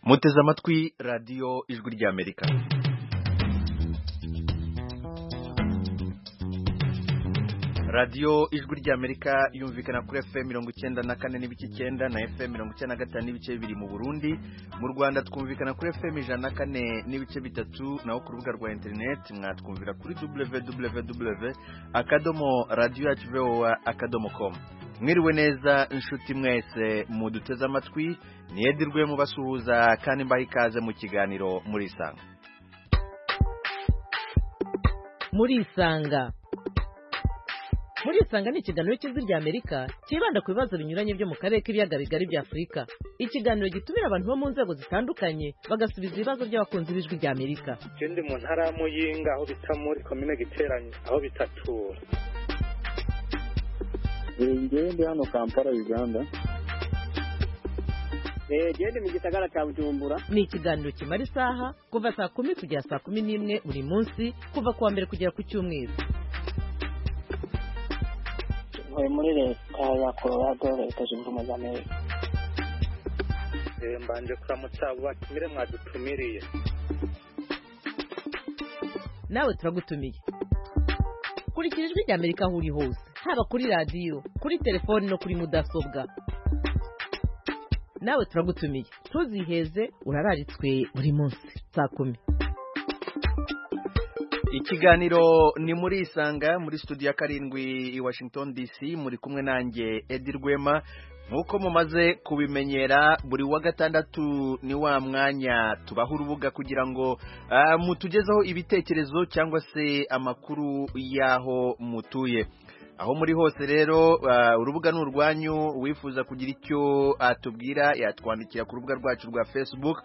muteze amatwi radiyo ijwi ry'amerika radiyo ijwi ry'amerika yumvikana kuri fm mirongo icyenda na kane n'ibice icyenda na fm mirongo icyenda na gatanu n'ibice bibiri mu burundi mu rwanda twumvikana kuri fm ijana na kane n'ibice bitatu naho ku rubuga rwa interineti mwatwumvira kuri www akadomo radiyo yacu voa akadomo komu mwiriwe neza inshuti mwese muduteze amatwi niyedirwe mubasuhuza kandi mbaha ikaze mu kiganiro muri isanga muri isanga muri isanga ni ikiganiro cy'ijwi ry'amerika cyibanda ku bibazo binyuranye byo mu karere k'ibiyaga bigari bya afurika ikiganiro gitumira abantu bo mu nzego zitandukanye bagasubiza ibibazo by'abakunzi b'ijwi ry'amerika je ndi mu ntara ya muyinga aho bita muri komine giteranyo aho bita tura ngewe ndi hano kampala uganda gende mu gisagara cya bujumbura ni ikiganiro kimara isaha kuva saa kumi kugera saa kumi n'imwe buri munsi kuva ku wa mbere kugera ku cyumweru ntuye muri leta ya colorado leta zunze ubumwe za amerika Eh, mbanje kuramutsa abo batumire mwadutumiriye nawe turagutumiye kurikira ijwi ry'amerika aho uri hose haba kuri radiyo kuri telefoni no kuri mudasobwa nawe turagutumiye ntuziheze urararitswe buri munsi saa kumi ikiganiro ni muri isanga muri studio ya karindwi i washington dc muri kumwe nanjye edi rwema nk'uko mumaze kubimenyera buri wa gatandatu ni wa mwanya tubaha urubuga kugira ngo ah, mutugezeho ibitekerezo cyangwa se amakuru y'aho mutuye aho muri hose rero ah, urubuga ni urwanyu wifuza kugira icyo atubwira yatwandikira ku rubuga rwacu rwa facebook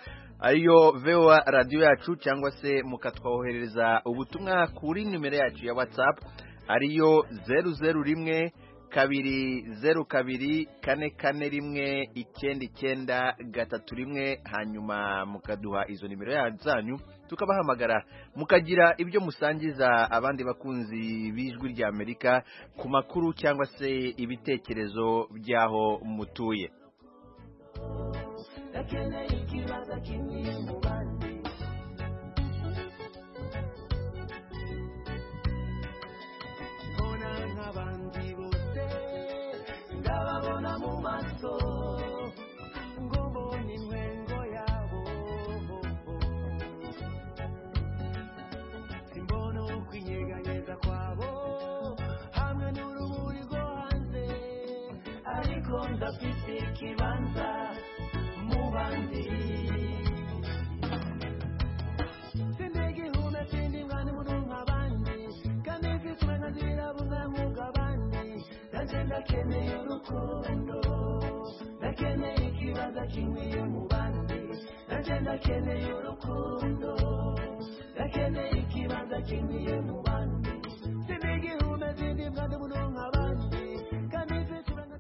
ariyo voa radiyo yacu cyangwa se mukatwoherereza ubutumwa kuri nimero yacu ya whatsapp ariyo zeru zeru rimwe kabiri zeru kabiri kane kane rimwe icyenda icyenda gatatu rimwe hanyuma mukaduha izo nimero ya- zanyu tukabahamagara mukagira ibyo musangiza abandi bakunzi b'ijwi ry'amerika ku makuru cyangwa se ibitekerezo by'aho mutuye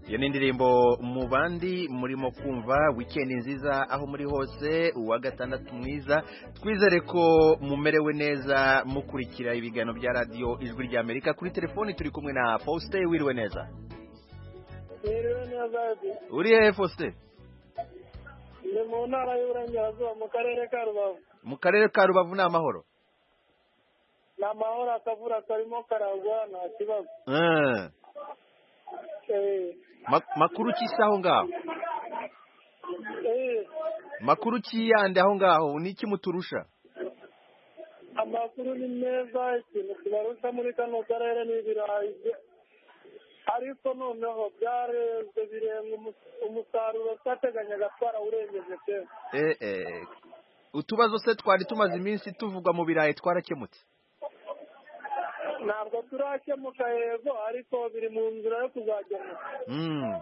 iyo ni indirimbo mu bandi murimo kumva wikendi nziza aho muri hose uwa gatandatu mwiza twizere ko mumerewe neza mukurikira ibiganiro bya radiyo ijwi ry'amerika kuri telefoni turi kumwe na faustin wiriwe neza rero neza uri hehe faustin ndi mu ntara y'uburengerazuba mu karere ka rubavu mu karere ka rubavu ni amahoro ni amahoro akavura karimo karagwa nta kibazo Eh, Eh, ma- makuru ki se aho ngaho eh, makuru ki yandi aho ngaho ni iki muturusha amakuru ni meza ikintu kibarusha muri kano karere ni ibirayi bye- ariko noneho byarezwe birenga umu- umusaruro twateganyaga twarawurengeje pe Eh, eh, utubazo se twari tumaze iminsi tuvugwa mu birayi twarakemutse ntabwo turakemuka yego ariko biri mu nzira yo kuzagemuka Mm.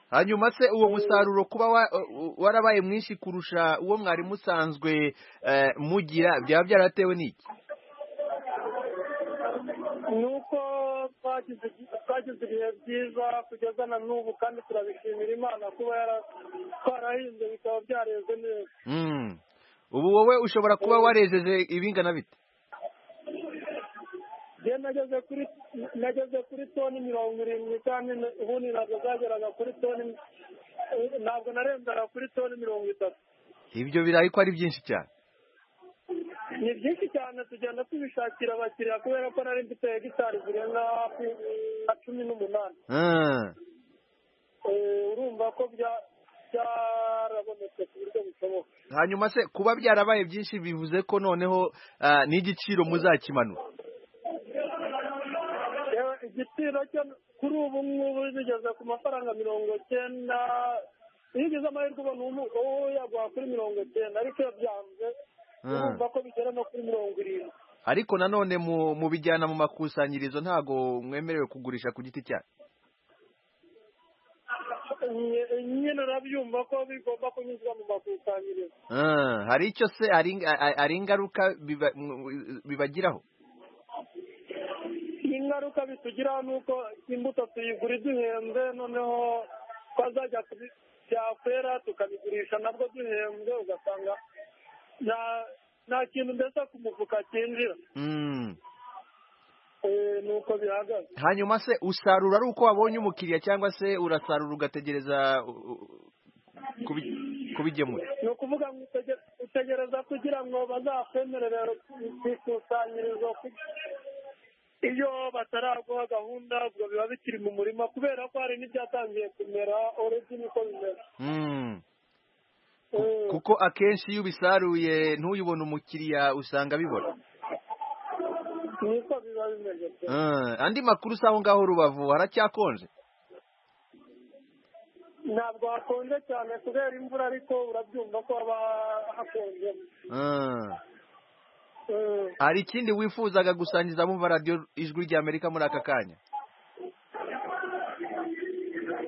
hanyuma se uwo musaruro kuba wa- u- warabaye mwinshi kurusha uwo mwari musanzwe eh, mugira byaba byaratewe n'iki ni uko twagize twagize ibihe byiza kugeza na n'ubu kandi turabishimira imana kuba yara- twarahinze bikaba byareze neza Mm. ubu wowe ushobora kuba warejeje ibingana bite njye nageze kuri nageze kuri toni mirongo irindwi kandi n- ubundi ntabwo zageraga kuri toni ntabwo narenzaga kuri toni mirongo itatu ibyo birayi ko ari byinshi cyane ni byinshi cyane tugenda tubishakira abakiriya kubera ko nari mfite hegitari zirenga hafi nka cumi n'umunani Ah, Eh, urumva ko bya- byarabonetse ku buryo bushoboka hanyuma se kuba byarabaye byinshi bivuze ko noneho ah, n'igiciro muzakimanura Yewe, igiciro cyo kuri ubu ngubu bigeze ku mafaranga mirongo cyenda iyo ugize amahirwe ubona umu- uwo yaguha kuri mirongo cyenda ariko iyo byanze Mm. urumva ko bigera no kuri mirongo irindwi ariko nanone mu mubijyana mu makusanyirizo ntago mwemerewe kugurisha ku giti cyanyu Nye- nyine urabyumva ko bigomba kunyuzwa mu makusanyirizo Ah, hari icyo se hari ing- a- a- hari ingaruka biba- mu- bibagiraho ingaruka bitugiraho ni uko imbuto tuyigura duhenze noneho twazajya kubi- byakwera tukabigurisha nabwo duhenze ugasanga nta nta kintu mbese ku mufuka cyinjira Mm. Eh, ni uko bihagaze hanyuma se usarura ari uko wabonye umukiriya cyangwa se urasarura ugategereza u- u- kubi- kubigemura ni ukuvuga ngo utege- utegereza kugira ngo bazakwemerere ku ikusanyirizo ku- iyo bataraguha gahunda ubwo biba bikiri mu murima kubera ko hari n'ibyatangiye kumera uretse niko bimera Mm. Eh, kuko akenshi iyo ubisaruye ntuyibone umukiriya usanga abibona niko biba bimeze pe. Ah, andi makuru si aho ngaho rubavu haracyakonje ntabwo hakonje cyane kubera imvura ariko urabyumva ko haba hakonje Ah. Eh, hari ikindi wifuzaga gusangiza bumva radiyo ijwi ry'amerika muri aka kanya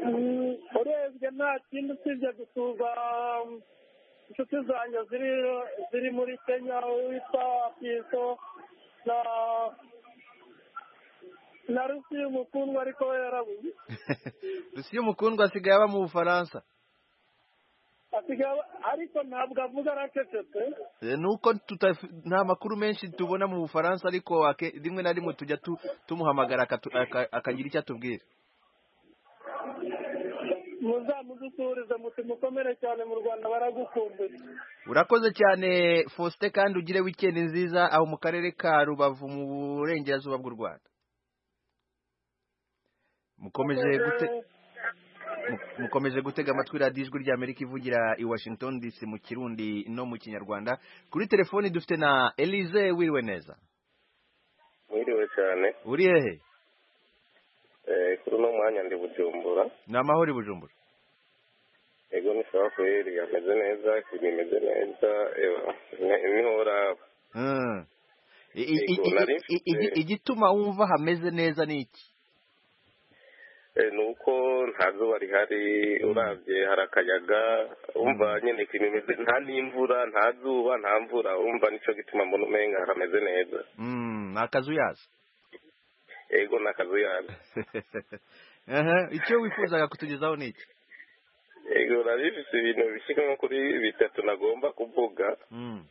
mm, urebye nta kindi usibye gusuza mm, inshuti zanjye ziri ziri muri kenya witwa piso na na rusi umukundwa ariko we yarabuze rusiyo umukundwa asigaye aba mu bufaransa asigaye aba- ariko ntabwo avuga aracecetse Eh, nuko tutaf- nta makuru menshi tubona mu bufaransa ariko ake- rimwe na rimwe tujya tu- tumuhamagara akatu- aka- akagira icyo atubwira muzamudusurize muti mukomere cyane mu rwanda baragukumbuye urakoze cyane faustin kandi ugire wikendi nziza aho mu karere ka rubavu mu burengerazuba bw'u rwanda mukomeje gute Mu- mukomeje gutega amatwi radiyo ijwi ry'amerika ivugira i washington dc mu kirundi no mu kinyarwanda kuri telefoni dufite na elize wiriwe neza mwiriwe cyane uri hehe Eh, kuri uno mwanya ndi bujumbura ni amahoro i bujumbura ego ni sawa kweli ameze neza ikintu imeze neza nihora Mm. I- i- i- Yego, nari i- i- igi- mfite- igituma wumva hameze neza ni iki ni uko nta zuba rihari urabye hari akayaga wumva nyine ikintu imeze nta n'imvura nta zuba nta mvura wumva nicyo gituma mbona umenga harameze neza Mm, ni akazu yaza ego ni akazu yanyu Aha, icyo wifuzaga kutugezaho ni iki ego narifite ibintu bishika nko kuri bitatu nagomba kuvuga Mm.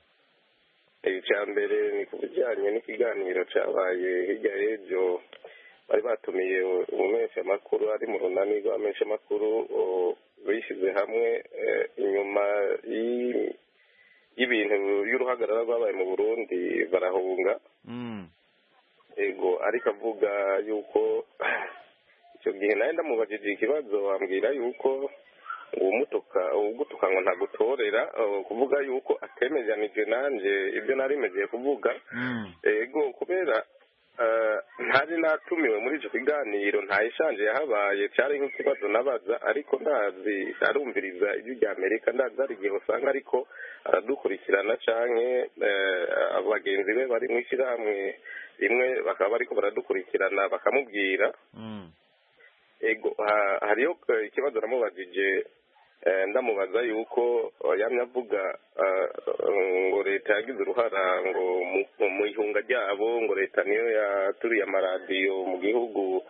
icya mbere ni ku bijyanye n'ikiganiro cyabaye hirya y'ejo bari batumiye umumenyeshamakuru ari mu runani rw'abamenyeshamakuru o, bishyize hamwe eh, inyuma y'i- y'ibintu y'uruhagarara rwabaye mu burundi barahunga Mm. ego ariko avuga yuko icyo gihe nawe ndamubajije ikibazo ambwira yuko uwumutuka ugutuka ngo ntagutorera eh, kuvuga yuko atemeranije nanjye ibyo nari mejeye kuvuga Mm. ego kubera eh, ntari natumiwe muri icyo kiganiro ntayishanje yahabaye cyari nk'ikibazo nabaza ariko ndazi arumviriza ibyo ibya amerika ndazi hari igihe usanga ariko aradukurikirana canke eh, bagenzi be bari mu ishyirahamwe rimwe bakaba bariko baradukurikirana bakamubwira Mm. ego ha- hariyo eh, ikibazo namubajije eh, ndamubaza yuko eh, yamye avuga eh, ngo leta yagize uruhara ngo mu- mu ihunga ryabo ngo leta niyo yaturiye amaradiyo mu gihugu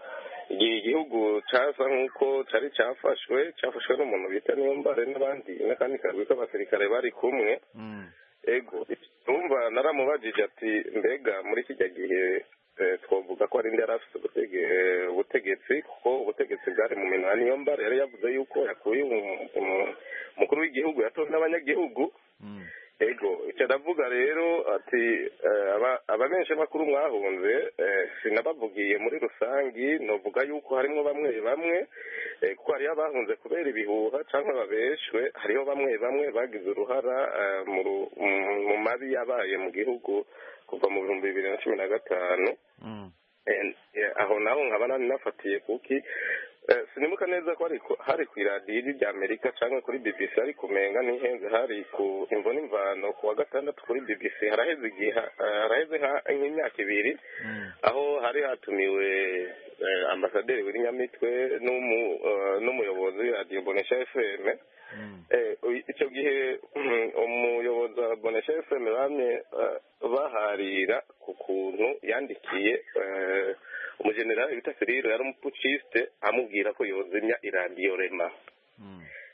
igihe igihugu cyaza nk'uko cyari cyafashwe cyafashwe n'umuntu bita niyombare n'abandi n'akandi kagwi k'abasirikare bari kumwe Mm. ego urumva naramubajije ati mbega muri kijya gihe eh, twavuga ko hari indi yari afite ubutege- eh, ubutegetsi kuko ubutegetsi bwari mu minwa ya niyombare yari yavuze yuko yakuye umu- umu- umukuru w'igihugu yatojwe n'abanyagihugu ego icyo ndavuga rero ati eh, aba- abamenshi bakuru mwahunze eh, sinabavugiye muri rusange novuga yuko harimo bamwe bamwe eh, kuko hariho abahunze kubera ibihuha cyangwa babeshwe hariho bamwe bamwe bagize uruhara eh, mu ru- mu- mu mabi yabaye mu gihugu kuva mu bihumbi bibiri na cumi na gatanu Eh, eh, aho naho nkaba nari nafatiye kuki eh, sinibuka neza ko hari ku- hari ku iradiyo iri rya amerika cyangwa kuri bbc ariko umenga ntihenze hari ku imvune imvano ku wa gatandatu kuri bbc haraheze igihe eh, haraheze nka- nk'imyaka ibiri aho hari hatumiwe eh, ambasaderi w'ibinyamitwe n'umu- eh, n'umuyobozi w'iradiyo bonesha fm Eh, uyu- icyo gihe mm, umuyobozi wa bonesha fm bamye eh, baharira ku kuntu yandikiye eh, umujenerali bita firiro yari umupucisite amubwira ko yozimya iradiyo rema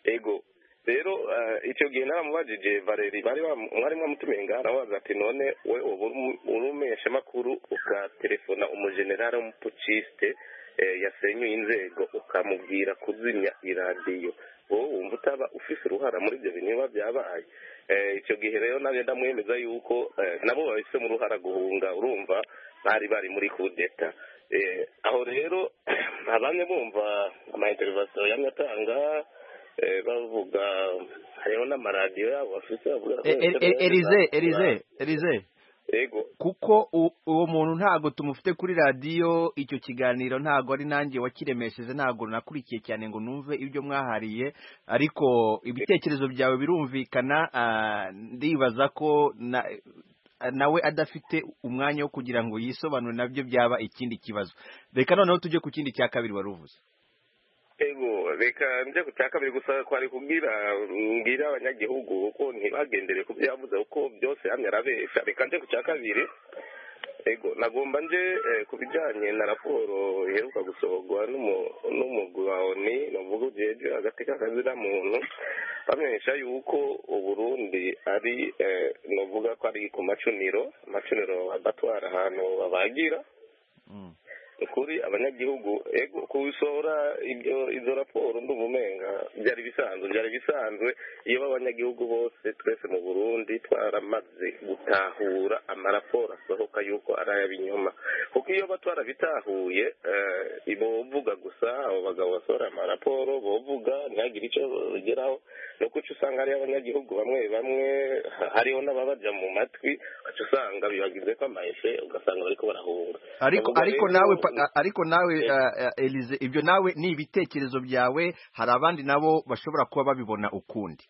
ego rero eh, icyo gihe naramubajije valeri bari bamu- mwari mwamutumiye ngaha arabaza ati none we uba uri- uri umeshamakuru ukatelefona umujenerali w'umupucisite eh, yasenyuye inzego ukamubwira kuzimya iradiyo wowe wumva utaba ufise uruhara muri ibyo bintu biba byabaye Eh, icyo gihe rero nanjye ndamwemeza yuko eh, nabo babifitemo uruhara guhunga urumva bari bari muri kudeta Eh, aho rero abamye bumva amainterivasiyo yamye atanga eh, bavuga hariho n'amaradiyo yabo bafite bavuga ko E- e- e- erize erize erize yego kuko u- uwo muntu ntabwo tumufite kuri radiyo icyo kiganiro ntabwo ari nanjye wakiremesheje ntabwo nakurikiye cyane ngo numve ibyo mwahariye ariko ibitekerezo byawe birumvikana ah, ndibaza ko na- nawe adafite umwanya wo kugira ngo yisobanure nabyo byaba ikindi kibazo reka noneho tujye ku kindi cya kabiri wari uvuze ego reka njye ku cya kabiri gusa kwari kubwira mbwira abanyagihugu ko ntibagendere ku byo yavuze kuko byose hamwe arabeshya reka njye ku cya kabiri ego nagomba nje eh, ku bijyanye na raporo iheruka gusohorwa n'umu- n'umugwi wa oni ni uvuga ujejwe hagati k'akazina muntu bamenyesha yuko uburundi ari eh, ni uvuga ko ari ku macuniro amacuniro batwara ahantu babagira ni ukuri abanyagihugu ego kubisohora ibyo izo raporo ndumumenga byari bisanzwe byari bisanzwe iyo abanyagihugu bose twese mu burundi twaramaze gutahura amaraporo asohoka yuko ari ay'abinyoma kuko iyo ba twarabitahuye eh, bovuga gusa abo bagabo basohora amaraporo bovuga ntihagire icyo bigeraho ni uko uca usanga hariho abanyagihugu bamwe bamwe ha- hariho n'ababaja mu matwi uca usanga bibagizeko amaese ugasanga bariko barahunga ariko Bavuga ariko rero- nawe pa- a- ariko nawe Eh. eh, eh, Elize ibyo nawe ni ibitekerezo byawe hari abandi nabo bashobora kuba babibona ukundi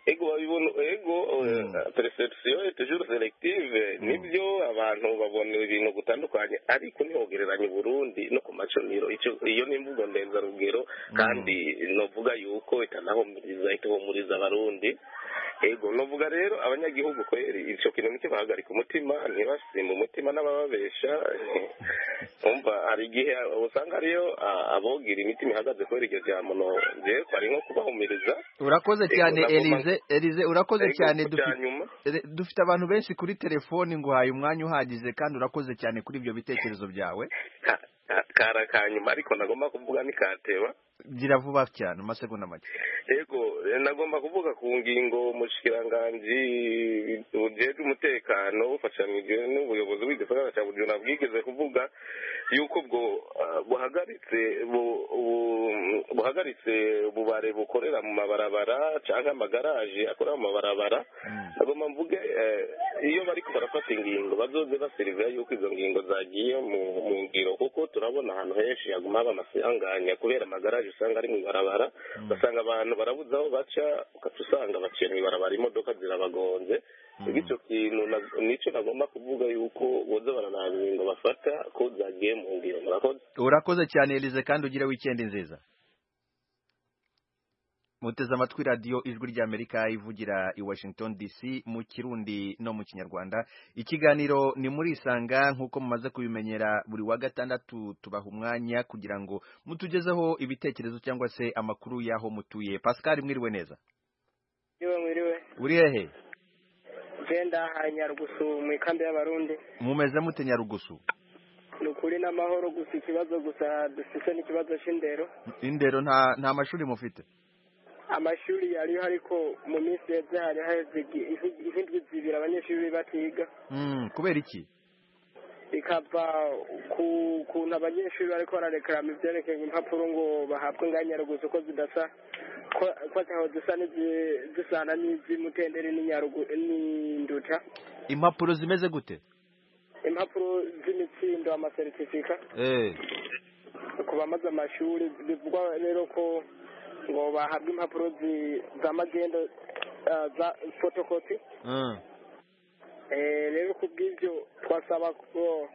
ego babibona ego eh, Mm. perception est toujours selective nibyo abantu babona ibintu gutandukanye ariko ntihogereranya uburundi no ku maconiro icyo iyo ni imvugo ndenzarugero kandi novuga yuko itanahumuriza itahumuriza abarundi ego novuga rero abanyagihugu kweri icyo kintu nicyo bahagarika umutima ntibasima umutima n'abababesha umva hari igihe usanga hariyo ah, abogira imitima ihagaze kubera iryo jambo no jewe kwari nko kubahumiriza urakoze Ego, cyane nagomba- Elize Elize urakoze Ego, cyane ku dufi- cyanyuma. Ele- dufite abantu benshi kuri telefoni nguhaye umwanya uhagije kandi urakoze cyane kuri ibyo bitekerezo byawe Ka- ka- kara ka nyuma ariko nagomba kuvuga nikateba gira vuba cyane amasegonda make ego eh, nagomba kuvuga ku ngingo umushikiranganji ujejwe umutekano bufatanije n'ubuyobozi bw'igisagara cya bujumbura bwigeze kuvuga yuko bwo ah, buhagaritse bu- bu- buhagaritse ububare bukorera mu mabarabara cyangwa amagaraje akorera mu mabarabara nagomba mvuge eh, iyo bari barafata ingingo bazoze baseriveya yuko izo ngingo zagiye mu mu ngiro kuko turabona ahantu henshi haguma haba amasanganya kubera amagaraje usanga ari mu ibarabara ugasanga abantu barabuze aho baca ugaca usanga baciye mu ibarabara imodoka zirabagonze bityo kintu na- nicyo nagomba kuvuga yuko boza baranaba ingingo bafata ko zagiye mu ngiro murakoze urakoze cyane Elize kandi ugire wikendi nziza muteze amatwi radiyo ijwi ry'amerika ivugira i washington dc mu kirundi no mu kinyarwanda ikiganiro ni muri isanga nk'uko mumaze kubimenyera buri wa gatandatu tubaha umwanya kugira ngo mutugezeho ibitekerezo cyangwa se amakuru y'aho mutuye pascal mwiriwe neza Mwiriwe mwiriwe. uri hehe Genda hanyarugusu mu ikambi y'abarundi. mumeze mute nyarugusu Ni ukuri n'amahoro gusa ikibazo gusa dufite n'ikibazo cy'indero. indero nta nta mashuri mufite amashuri yariho ariko mu minsi yeze hari haheze igi- izi- izindwi zibiri abanyeshuri batiga Mm, kubera iki bikava ku kuntu abanyeshuri bariko bararekarama ivyerekeye impapuro ngo bahabwe nganyaruguzi ko zidasa ko- ko ataho zisa n'izi- zisana n'iz'imutendere n'inyarugu- n'induta impapuro zimeze gute impapuro z'imitsindo amasertifika eh ku bamaze amashuri bivugwa rero ko ngo bahabwa impapuro zi- za magendo eh, za fotokopi mm. Eh, rero ku bw'ibyo twasaba ko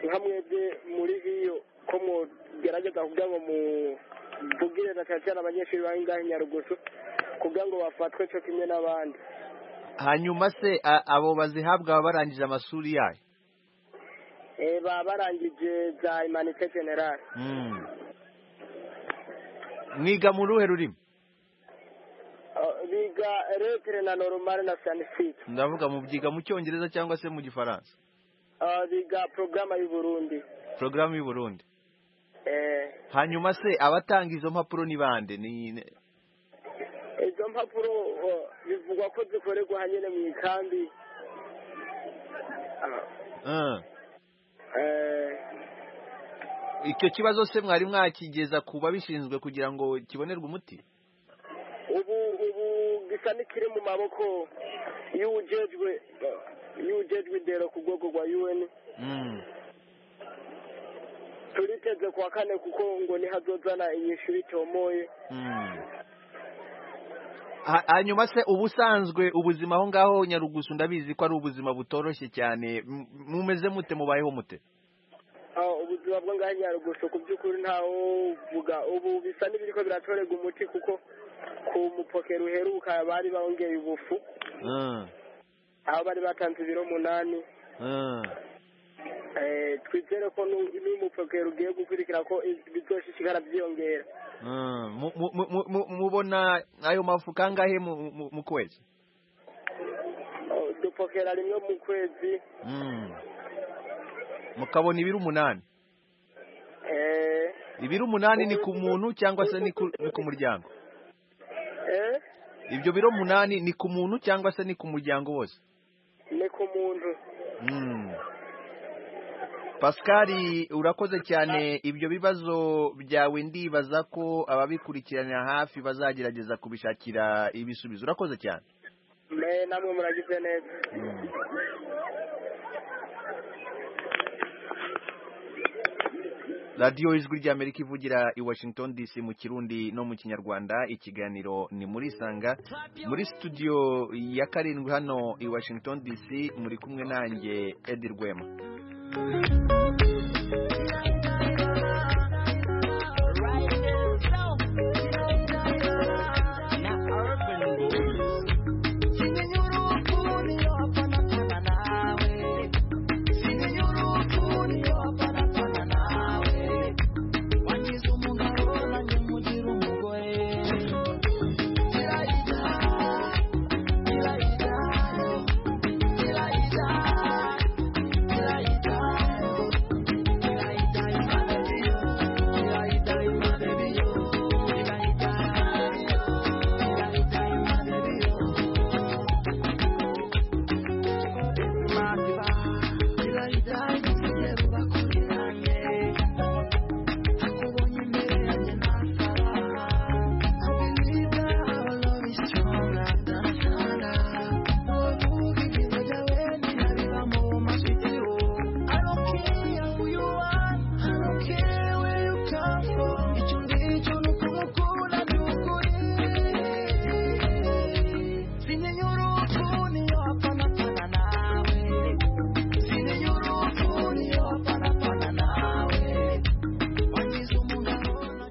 nka mwebwe muri hiyo ko mugerageza kugira ngo muvugire na cyane cyane abanyeshuri baho ngaho i nyarugusu kugira ngo bafatwe cyo kimwe n'abandi hanyuma se a- abo bazihabwa baba barangije amashuri yayo Eh, baba barangije za imanite generale Mm. mwiga mu ruhe rurimi Eh, biga retere na noromale na sanisike ndavuga mubyiga mu cyongereza cyangwa se mu gifaransa Eh, biga porogaramu y'uburundi porogaramu y'u Burundi Eh, hanyuma se abatanga izo mpapuro ni bande ni ni- izo mpapuro eh, bivugwa ko zikorerwa hanyine mu ikambi Ah, Mm. eh, icyo kibazo se mwari mwakigeza ku babishinzwe kugira ngo kibonerwe umuti ubu ubu gisa n'ikiri mu maboko y'ujejwe y'ujejwe indero ku rwego rwa un Mm. turiteze ku wa kane kuko ngo nihazozana inyishyu itomoye Mm. Ha- hanyuma se ubusanzwe ubuzima aho ngaho nyarugusu ndabizi ko ari ubuzima butoroshye cyane M- mumeze mute mubayeho mute Ah, ubuzima bwo ngaho nyarugusu ku by'ukuri ntawe uvuga ubu bisa n'ibiriko biratorerwa umuti kuko ku mupokero uheruka bari bongeye ubufu Mm. aho bari batanze ibiro umunani Mm. Eh, twizere ko nu- n'umupokero ugiye gukurikira ko bizoshishikara byiyongera Mm. Mu- mu- mu- mu- mu- mubona ayo mafuka angahe mu- mu- mu kwezi Oh, dupokera rimwe mu kwezi Mm. mukabona ibiri umunani Eh, ibiri umunani ni ku muntu cyangwa se ni ku ni ku muryango eh, ibyo biro umunani ni ku muntu cyangwa se ni ku muryango wose ni ku muntu Mm. Pascal urakoze cyane ibyo bibazo byawe ndibaza ko ababikurikirana hafi bazagerageza kubishakira ibisubizo urakoze cyane me namwe muragize neza radiyo ijwi ry'amerika ivugira i washington dc mu kirundi no mu kinyarwanda ikiganiro ni muri sanga muri studio ya karindwi hano i washington dc muri kumwe nanjye edi rwema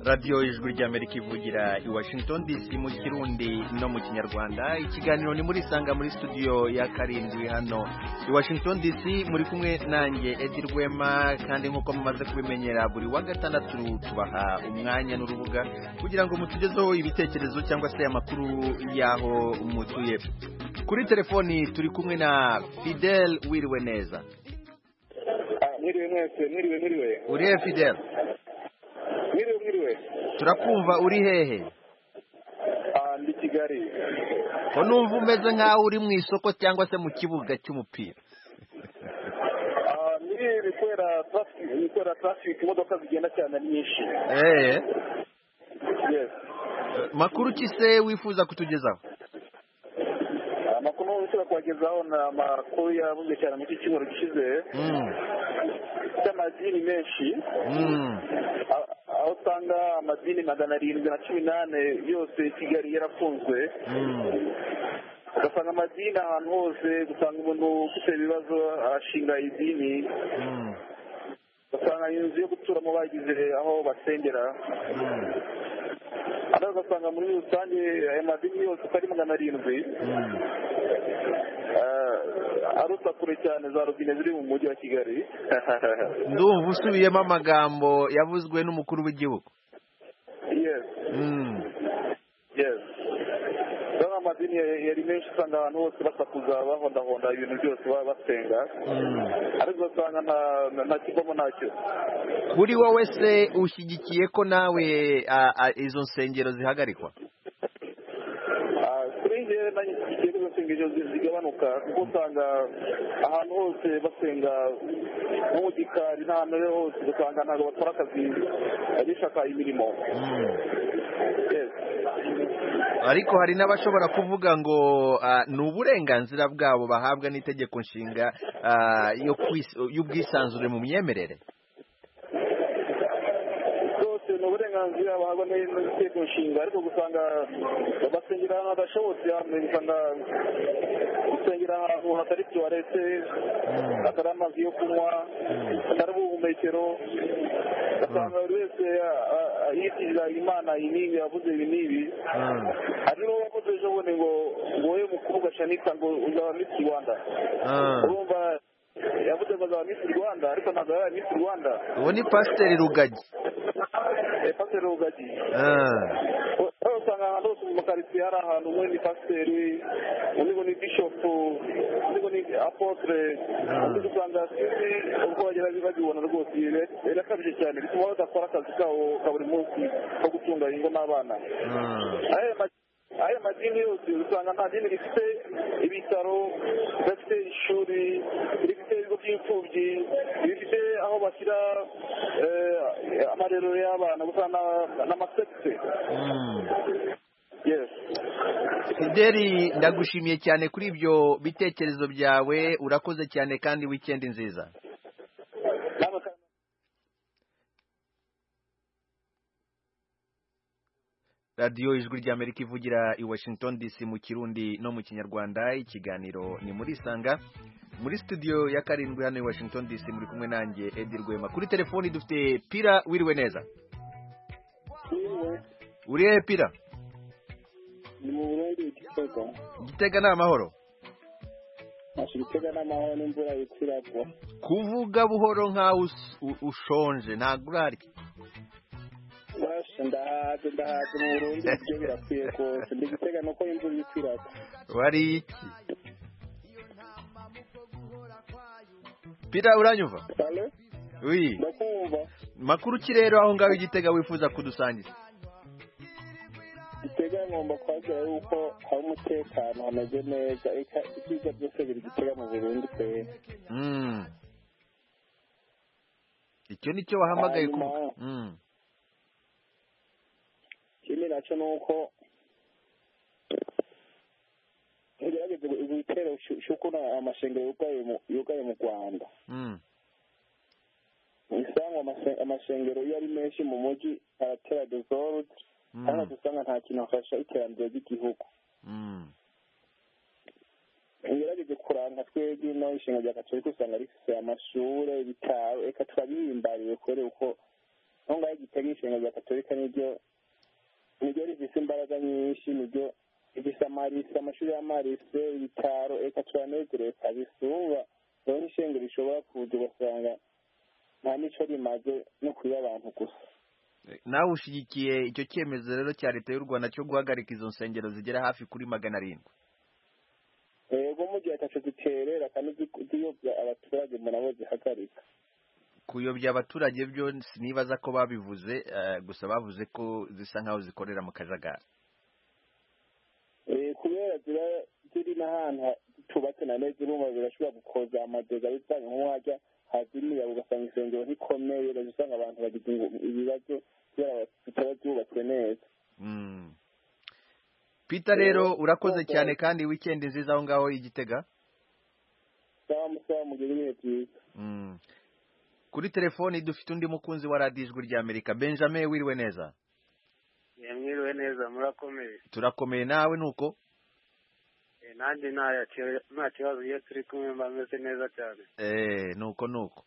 radiyo ijwi ry'amerika ivugira i washington dc mu kirundi no mu kinyarwanda ikiganiro ni muri sanga muri studio ya karindwi hano i washington dc muri kumwe nanjye edi rwema kandi nk'uko mumaze kubimenyera buri wa gatandatu tubaha umwanya n'urubuga kugira ngo mutugezeho ibitekerezo cyangwa se amakuru y'aho mutuye kuri telefoni turi kumwe na fidel wiriwe neza mwiriwe mwese mwiriwe mwiriwe uri he fidel mwiriwe mwiriwe turakumva uri hehe kigali ko numva umeze nk'aho uri mu isoko cyangwa se mu kibuga cy'umupira Ah, muri ibi kubera traffic ni kubera traffic imodoka zigenda cyane ari nyinshi eee yes makuru ki se wifuza kutugezaho amakuru nshobora kubagezaho ni amakuru yavuzwe cyane mu cy'icyumweru gishize Mm, cy'amadini menshi mm, Ah, aho usanga amadini magana arindwi na cumi n'ane yose i kigali yarafunzwe mm. ugasanga amadini ahantu hose usanga umuntu ufite ibibazo arashinga idini mm, ugasanga inzu yo guturamo bagize aho basengera mm, hano ugasanga muri rusange aya madini yose uko ari magana arindwi mm. ah, aruta kure cyane za robine ziri mu mujyi wa kigali ndumva usubiyemo amagambo yavuzwe n'umukuru w'igihugu yes Mm, yes rero amadini ya- yari menshi usanga ahantu hose basakuza bahondahonda ibintu byose baba basenga mm. ariko ugasanga nta- nta- nta kivamo ntacyo kuri wowe se ushyigikiye ko nawe a- a- izo nsengero zihagarikwa Ah, kuri njye nanjye isengesho zigabanuka kuko usanga ahantu hose basenga nko mu gikari n'ahantu rero hose ugasanga ntabwo bakora akazi bishaka imirimo Mm. Yes. ariko hari n'abashobora kuvuga ngo ah, ni uburenganzira bwabo bahabwa n'itegeko nshinga ah, yo kwis- y'ubwisanzure mu myemerere byose ni uburenganzira bahabwa n- n'itegeko nshinga ariko gusanga basengera ahantu hadashobotse hano usanga gusengera ahantu hatari tuwarete hatari amazi yo kunywa hatari ubuhumekero ugasanga buri wese a- a- a- yitiriza imana iyi n'ibi yavuze ibi n'ibi Mm, hari n'uwo wavuze ejo bundi ngo ngo wowe mukobwa shanitha ngo uzaba misi rwanda ah. urumva yavuze ngo azaba misi rwanda ariko ntabwo yaba misi rwanda uwo ni pasiteri rugagi Eh, pasiteri rugagi Ah, rero usanga ahantu hose mu makaritsiye hari ahantu umwe ni pasiteri undi ngo ni bishopu undi ngo ni apotre undi usanga sinzi uko bagera bagibona rwose birakabije cyane bituma badakora akazi kabo ka buri munsi ko gutunga ingo n'abana ah. aya ma- aya madini yose usanga nta dini rifite ibitaro ridafite ishuri rifite ibigo by'imfubyi rifite aho bashyira eh, amarerero y'abana gusa na- n'amasegite Mm. yes Fideli ndagushimiye cyane kuri ibyo bitekerezo byawe urakoze cyane kandi wikendi nziza Namwe kandi- radiyo ijwi ry'amerika ivugira i washington dc mu kirundi no mu kinyarwanda ikiganiro ni muri isanga muri studio ya karindwi hano i washington dc muri kumwe nanjye edi rwema kuri telefoni dufite pira wiriwe neza urihe pira ni mu burundu igitego gitega ni amahoro ashira itega n'amahoro n'imvura yikiragwa kuvuga buhoro nk'aho us- u- ushonje ntabwo urarya basha ndahaze ndahaze mu burundu ibyo birakwiye rwose ndi gitega nuko imvura yikiragwa wari iki pira uranyumva halo wi ndakumva makuru ki rero aho ngaho igitega wifuza kudusangiza gitega ngomba kwakira yuko hari umutekano hameze neza eka ibyiza byose biri gitega mu burundu pe Mm. icyo ni cyo wahamagaye Hanyuma- kuvuga Mm. ikindi nacyo ni uko ngerageze ibitero cy'ukuntu amashengero yugaye mu- yugaye mu rwanda Mm. usanga amase- amashengero iyo ari menshi mu mujyi aratera desorude Mm. kandi usanga nta kintu afasha iterambere ry'igihugu Mm. ngerageze kuranga twebwe n'ishinga rya gatorika usanga rifite amashuri ibitaro reka turabihimbariye kure uko aho ngaho igitega ishinga rya gatorika niryo niryo rifite imbaraga nyinshi niryo rifite amarise amashuri y'amarise ibitaro reka turanezerewe kabisa urumva rero n'ishinga rishobora kuza ugasanga nta n'icyo rimaze no kuba abantu gusa nawe ushyigikiye icyo cyemezo rero cya leta y'u rwanda cyo guhagarika izo nsengero zigera hafi kuri magana arindwi rero mu gihe ataco ziterera kandi zi- ziyobya abaturage mu nabo zihagarika kuyobya abaturage byo sinibaza ko babivuze eh, gusa bavuze ko zisa nk'aho zikorera mu kajagari kubera ziba ziri n'ahantu ha- tubatse na neza urumva zirashobora gukoza amadega bitanye nk'uwajya haza imiyaga ugasanga isengero ntikomeye ugasanga usanga abantu bagize ingu- ibibazo kubera zitaba zubatswe neza Mm. Peter rero urakoze cyane kandi weekend nziza aho ngaho igitega sawa musawa mugire ibihe byiza Mm. kuri telefoni dufite undi mukunzi wa radiyo ijwi ry'amerika benjamin wiriwe neza mwiriwe neza murakomeye turakomeye nawe nuko Eh, nanjye nta ki- nta kibazo iyo turi kumwe mba meze neza cyane eh nuko nuko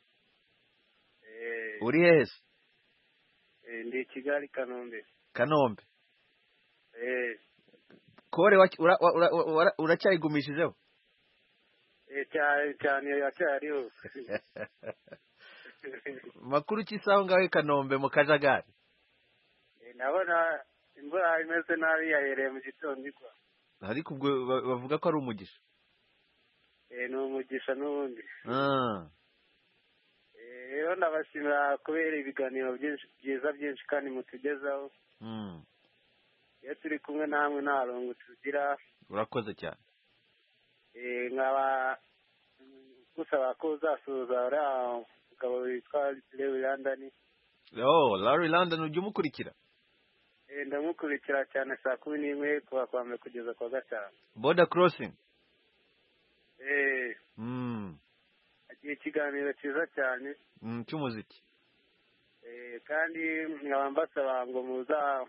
Eh, uri hehe se eh, ndi i kigali kanombe kanombe Eh, kore wac- ura- wa- ura- wa- ura- uracyayigumishijeho eh, cyane cyane aracyari hose makuru ki saho ngaho i kanombe mu kajagari Eh, ndabona imvura imeze nabi yayereye mu gitondo igwa ariko ubwo ba- bavuga ko ari umugisha Eh, ni umugisha n'ubundi Ah, Eh, rero ndabashimira kubera ibiganiro byinshi byiza byinshi kandi mutugezaho mm, iyo turi kumwe namwe nta rungu tugira urakoze cyane Eh, nkaba gusaba ko uzasuhuza uriya mugabo witwa lewi landani oh larry london ujya umukurikira Eh, ndamukurikira cyane saa kumi n'imwe kuva kwa mbere kugeza kwa gatanu border crossing Eh, mm, agira ikiganiro cyiza cyane mm, cy'umuziki Eh, kandi nkaba mbasaba ngo muza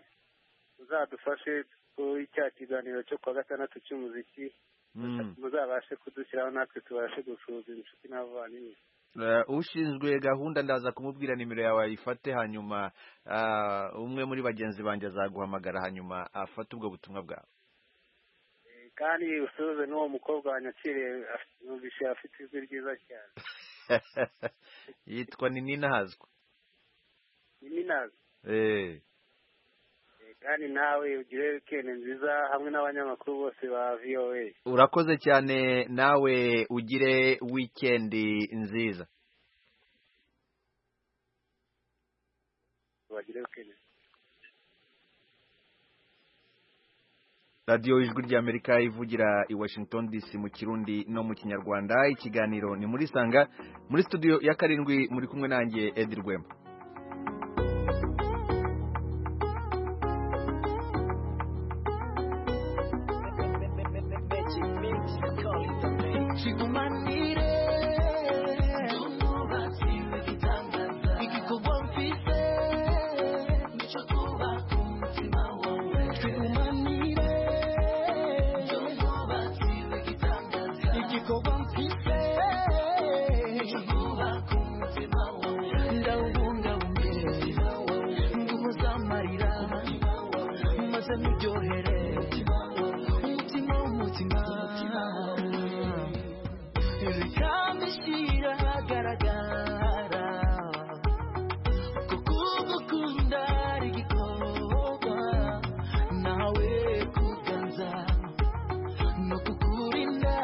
muzadufashe kuri cya kiganiro cyo kuwa gatandatu cy'umuziki Mm. muzabashe kudushyiraho natwe tubashe gusuhuza inshuti n'abavandimwe Eh, ushinzwe gahunda ndaza kumubwira nimero yawe ayifate hanyuma ah, umwe muri bagenzi banjye azaguhamagara hanyuma afate ubwo butumwa bwawe Eh, kandi usuhuze n'uwo mukobwa wanyakiriye af- numvise afite ijwi ryiza cyane yitwa ninina hazwa ni minazi eh Eh, kandi nawe ugire wikendi nziza hamwe n'abanyamakuru bose ba voa urakoze cyane nawe ugire wikendi nziza bagire wikendi radiyo ijwi ry'amerika ivugira i washington dc mu kirundi no mu kinyarwanda ikiganiro ni muri sanga muri studio ya karindwi muri kumwe nanjye edi rwema Shikumanire Tumubati wikitangaza Ikikuwa mfise Nicho kuba kumutima wawe Shikumanire Tumubati wikitangaza Ikikuwa mfise Nicho kuba kumutima wawe Ndawubunga umbire Nguvu z'amarira Maze muryohere Umutima umutima Rikamishira hagaragara Kukugukunda rigikorwa Nawe kuganza No kukurinda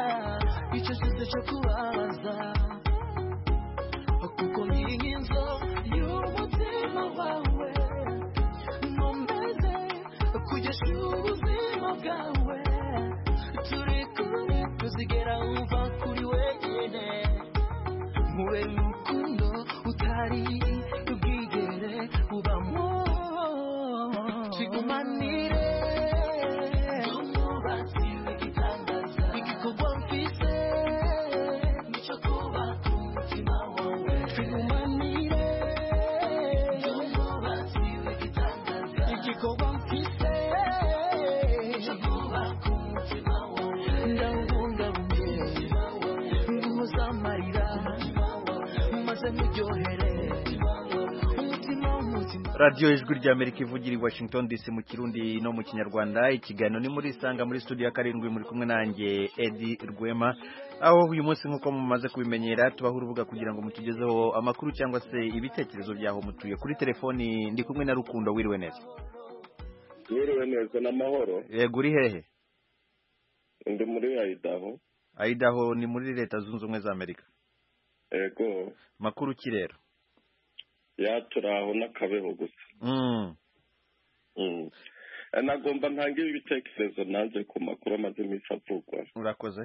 Icyo cyose cyo kubabaza kuko n'inkinzo y'umutima wawe nkomeze kugesha ubuzima bwawe turi kumwe tuzigera wumva kuri wenyine mube rukundo utari ubwigere ubamo kigumanire umubatsi w'igitangaza igikorwa mfise nicyo kuba ku mutima wawe kigumanire umubatsi w'igitangaza igikorwa mfise nicyo kuba ku mutima wawe ndawubungabunge nguhuzamarira maze muryohere umutima w'umutima radiyo ijwi ry'amerika ivugira i washington dc mu kirundi no mu kinyarwanda ikiganiro ni muri sanga muri studio ya karindwi muri kumwe nanjye edi rwema aho uyu munsi nk'uko mumaze kubimenyera tubaho urubuga kugira ngo mutugezeho amakuru cyangwa se ibitekerezo by'aho mutuye kuri telefoni ndi kumwe na rukundo wiriwe neza mwiriwe neza n'amahoro yego uri hehe ndi muri ayidaho ayidaho ni muri leta zunze ubumwe za amerika yego makuru ki rero yaturaho n'akabeho gusa Mm. Mm. Eh, nagomba ntangire ibitekerezo nanjye ku makuru amaze iminsi avugwa murakoze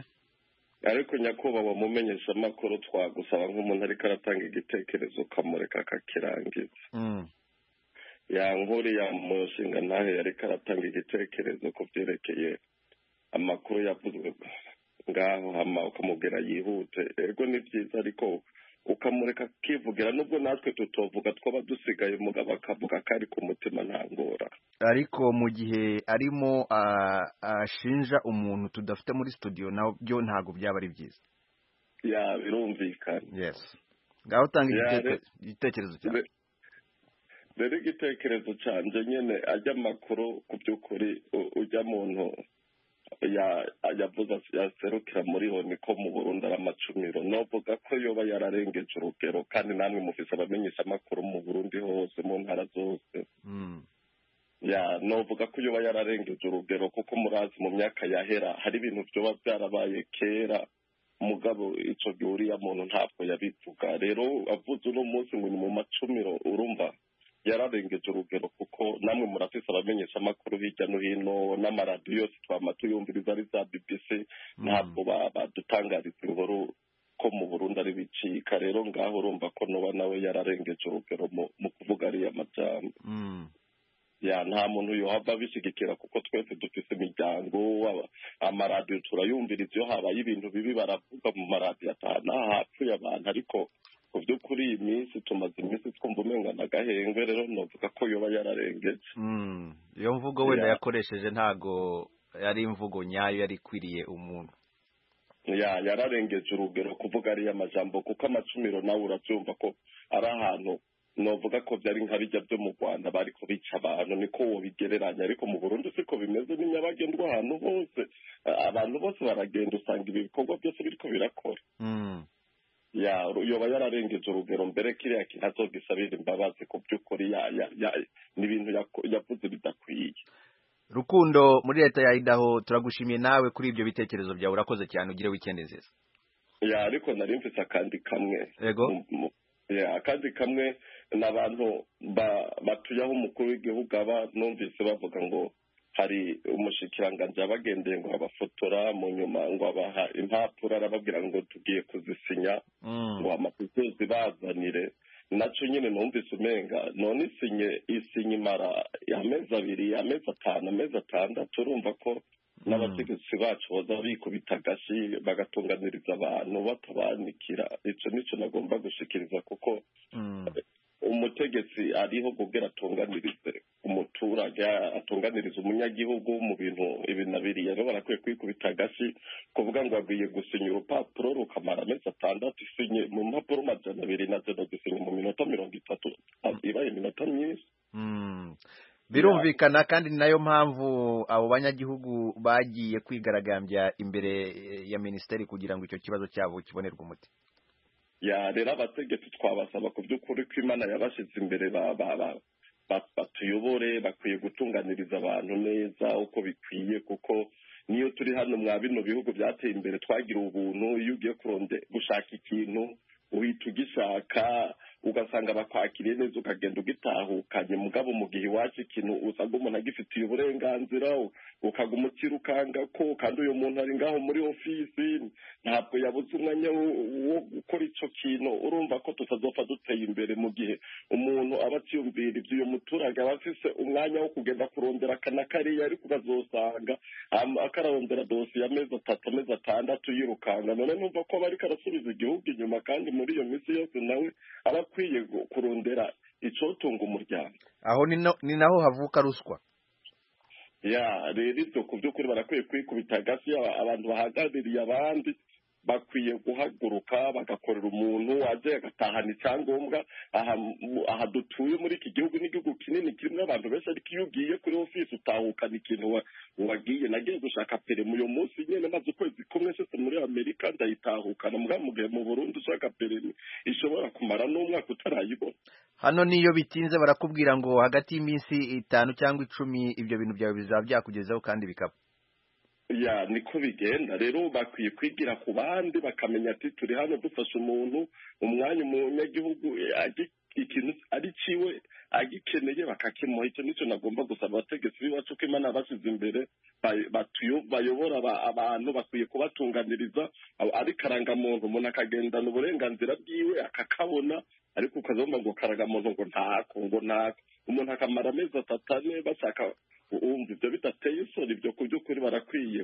ariko nyakubahwa mumenyesha amakuru twagusaba nk'umuntu ariko aratanga igitekerezo ukamureka akakirangiza yankuri yamushinga ntahe ariko aratanga igitekerezo ku byerekeye amakuru yavuzwe ngaho hama ukamubwira yihute ego ni byiza ariko ukamureka akivugira nubwo natwe tutovuga twaba dusigaye umugabo akavuga ko ari ku mutima nta ngora ariko mu gihe arimo ah, ashinja umuntu tudafite muri studio nabyo ntabwo byaba ari byiza ya birumvikana yes ngaho utanga Ya, igiteke- re- igitekerezo cyawe Re- rero igitekerezo cyanjye nyine ajya amakuru ku by'ukuri u- ujya muntu ya- yavuze ati- yaserukira muri honi ko mu burundi ari amacumiro novuga ko yoba yararengeje urugero kandi namwe mufise abamenyesha amakuru mu burundi hose mu ntara zose Mm. ya novuga ko yoba yararengeje urugero kuko murazi mu myaka yahera hari ibintu byoba byarabaye kera mugabo icyo gihe uriya muntu ntabwo yabivuga rero avuze uno munsi ngo ni mu macumiro urumva yararengeje urugero kuko namwe murafise abamenyesha amakuru hirya no hino n'amaradiyo yose twama tuyumviriza ari za bbc ntabwo ba- badutangariza inkuru ko mu burundi ari bicika rero ngaho urumva ko noba nawe yararengeje urugero mu mu kuvuga ariya majambo Mm. ya nta muntu yohava abishyigikira kuko twese dufite imiryango aba- amaradiyo turayumviriza iyo habaye ibintu bibi baravuga mu maradiyo atanu hapfuye abantu ariko mu by'ukuri iyi minsi tumaze iminsi twumva umenga n'agahengwe rero novuga ko yoba yararengeje Mm. iyo mvugo wenda Ya. yakoresheje ntago yari imvugo nyayo yari ikwiriye umuntu ya yararengeje urugero kuvuga ariya majambo kuko amacumiro nawe urabyumva ko ari ahantu novuga ko byari nka bijya byo mu rwanda bari kubica abantu niko wobigereranya ariko mu burundi siko bimeze ni nyabagendwa ahantu hose A- abantu bose baragenda usanga ibi bikorwa byose biriko birakora Mm. ya ru- yoba yararengeje urugero mbere kiriya kintu azogisabira imbabazi ku by'ukuri ya- ya- ya- ni ibintu yako- yavuze bidakwiye rukundo muri leta ya idaho turagushimiye nawe kuri ibyo bitekerezo byawe urakoze cyane ugire weekend nziza ya ariko nari mfise akandi kamwe yego mu- mu- ya, akandi kamwe ni abantu ba- batuyaho umukuru w'igihugu aba numvise bavuga ngo hari umushikiranganji yabagendeye ngo abafotora mu nyuma ngo abaha impapuro arababwira ngo tugiye kuzisinya Mm. ngo amapitezi bazanire nacyo nyine numvise umenga none isinye isinye imara amezi abiri amezi atanu amezi atandatu urumva ko n'abategetsi bacu baza bikubita agashi bagatunganiriza abantu batabanikira icyo nicyo nagomba gushikiriza kuko Mm. umutegetsi ariho kubwira atunganirize umuturage atunganirize umunyagihugu mu bintu ibi na biriya rero barakwiye kwikubita agashi kuvuga ngo agwiye gusinya urupapuro rukamara amezi atandatu isinye mu mpapuro majana abiri na zero gusinya mu minota mirongo itatu ibaye iminota myinshi Mm. birumvikana kandi ni nayo mpamvu abo banyagihugu bagiye kwigaragambya imbere eh, ya minisiteri kugira ngo icyo kibazo cyabo kibonerwe umuti ya rero abategetsi twabasaba ku by'ukuri ko imana yabashyize imbere ba ba- ba- ba- batuyobore bakwiye gutunganiriza abantu neza uko bikwiye kuko niyo turi hano mwa bino bihugu byateye imbere twagira ubuntu iyo ugiye kuronde gushaka ikintu uhita ugishaka ugasanga bakwakiriye neza ukagenda ugitahukanye mugabo mu gihe iwacu ikintu usanga umuntu agifitiye uburenganzira ukaguma ukirukanga ko kandi uyu muntu ari ngaho muri ofisi ntabwo yabuze umwanya wo- wo gukora icyo kintu urumva ko tutazopfa duteye imbere mu gihe umuntu aba akiyumvira ibyo uyu muturage aba afise umwanya wo kugenda kurondera akana kariya ariko ukazosanga am- akararondera dosiye amezi atatu amezi atandatu yirukanga none numva ko aba ariko arasubiza igihugu inyuma kandi muri iyo minsi yose nawe aba akwiye gu- kurondera icyotunga umuryango aho ni no- ni naho havuka ruswa ya rero ibyo ku by'ukuri barakwiye kwikubita hagati yaba abantu bahagarariye abandi bakwiye guhaguruka bagakorera umuntu wajya agatahana icyangombwa aha mu- aha dutuye muri iki gihugu n'igihugu kinini kirimo abantu benshi ariko iyo ugiye kuri ofisi utahukana ikintu wa- wagiye nagiye gushaka peremu uyu munsi nyine maze ukwezi kumwe nshyize muri amerika ndayitahukana mbwa mu gihe mu burundi ushaka peremu ishobora kumara n'umwaka utarayibona hano niyo bitinze barakubwira ngo hagati y'iminsi itanu cyangwa icumi ibyo bintu byawe bizaba byakugezeho kandi bikaba ya niko bigenda rero bakwiye kwigira ku bandi bakamenya ati turi hano dufasha umuntu umwanya umunyagihugu eh, agi- ikintu ari ciwe agikeneye bakakimuha icyo nicyo nagomba gusaba abategetsi b'iwacu ko imana yabashyize imbere bay- batuyo- bayobora aba- abantu bakwiye kubatunganiriza aba- ari karangamuntu umuntu akagendana uburenganzira bwiwe akakabona ariko ukazomba ngo karangamuntu ngo ntako ngo ntako umuntu akamara amezi atatu ane bashaka wumva ibyo bidateye isoni ibyo ku by'ukuri barakwiye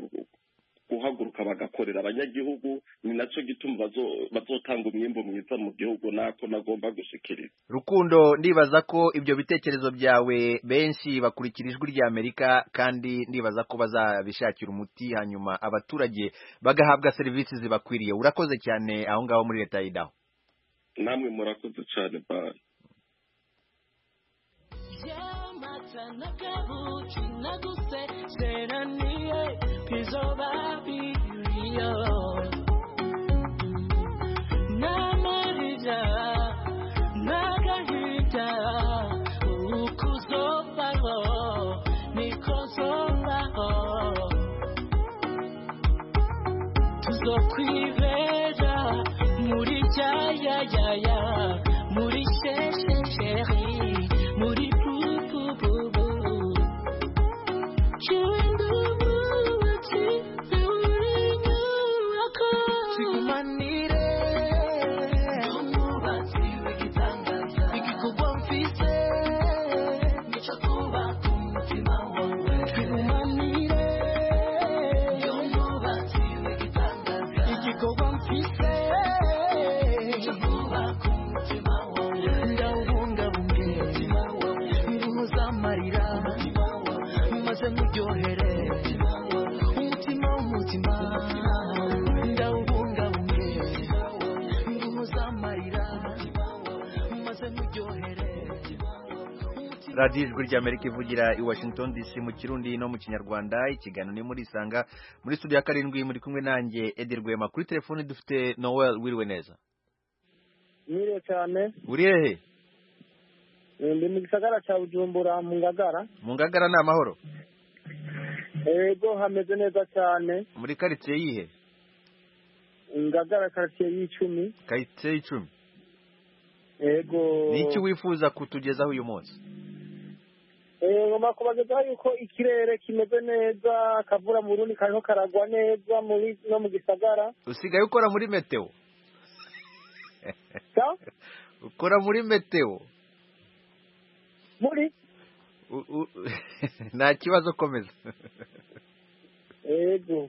guhaguruka bagakorera abanyagihugu ni nacyo gituma bazo- bazotanga umwimbo mwiza mu gihugu nako nagomba gushikiriza rukundo ndibaza ko ibyo bitekerezo byawe benshi bakurikira ijwi ry'amerika kandi ndibaza ko bazabishakira umuti hanyuma abaturage bagahabwa serivisi zibakwiriye urakoze cyane aho ngaho muri leta y'idaho namwe murakoze cyane bari Yamata nakabuchi naguse seraniye pizobabi rio namarija nagahita ukuzopaho nikozopaho tuzokwibera muri cyayayaya muri sheshesheri muri pupupubu cyindubuki muri nyubako kigumanire umwubatsi w'igitangaza igikorwa mfite nicyo kubaka umutima wawe kigumanire umwubatsi w'igitangaza igikorwa mfite nicyo kubaka umutima wawe ndawubungabunge nguhoza amarira maze muryohere umutima w'umutima ndawubungabunge nguhoza amarira maze muryohere radiyo ijwi ry'amerika ivugira i washington dc mu kirundi no mu kinyarwanda ikiganiro ni muri isanga muri studio ya karindwi muri kumwe nanjye edi rwema kuri telefoni dufite noel wiriwe neza mwiriwe cyane uri hehe ndi mu gisagara cya bujumbura mu ngagara mu ngagara ni amahoro yego hameze neza cyane muri karitsiye yihe ngagara karitsiye y'icumi karitsiye y'icumi yego ni iki wifuza kutugezaho uyu munsi Eh, ngomba kubagezaho yuko ikirere kimeze neza akavura mu rundi kariho karagwa neza muri no mu gisagara usigaye ukora muri meteo Sa? ukora muri meteo muri U- u- nta kibazo komeza yego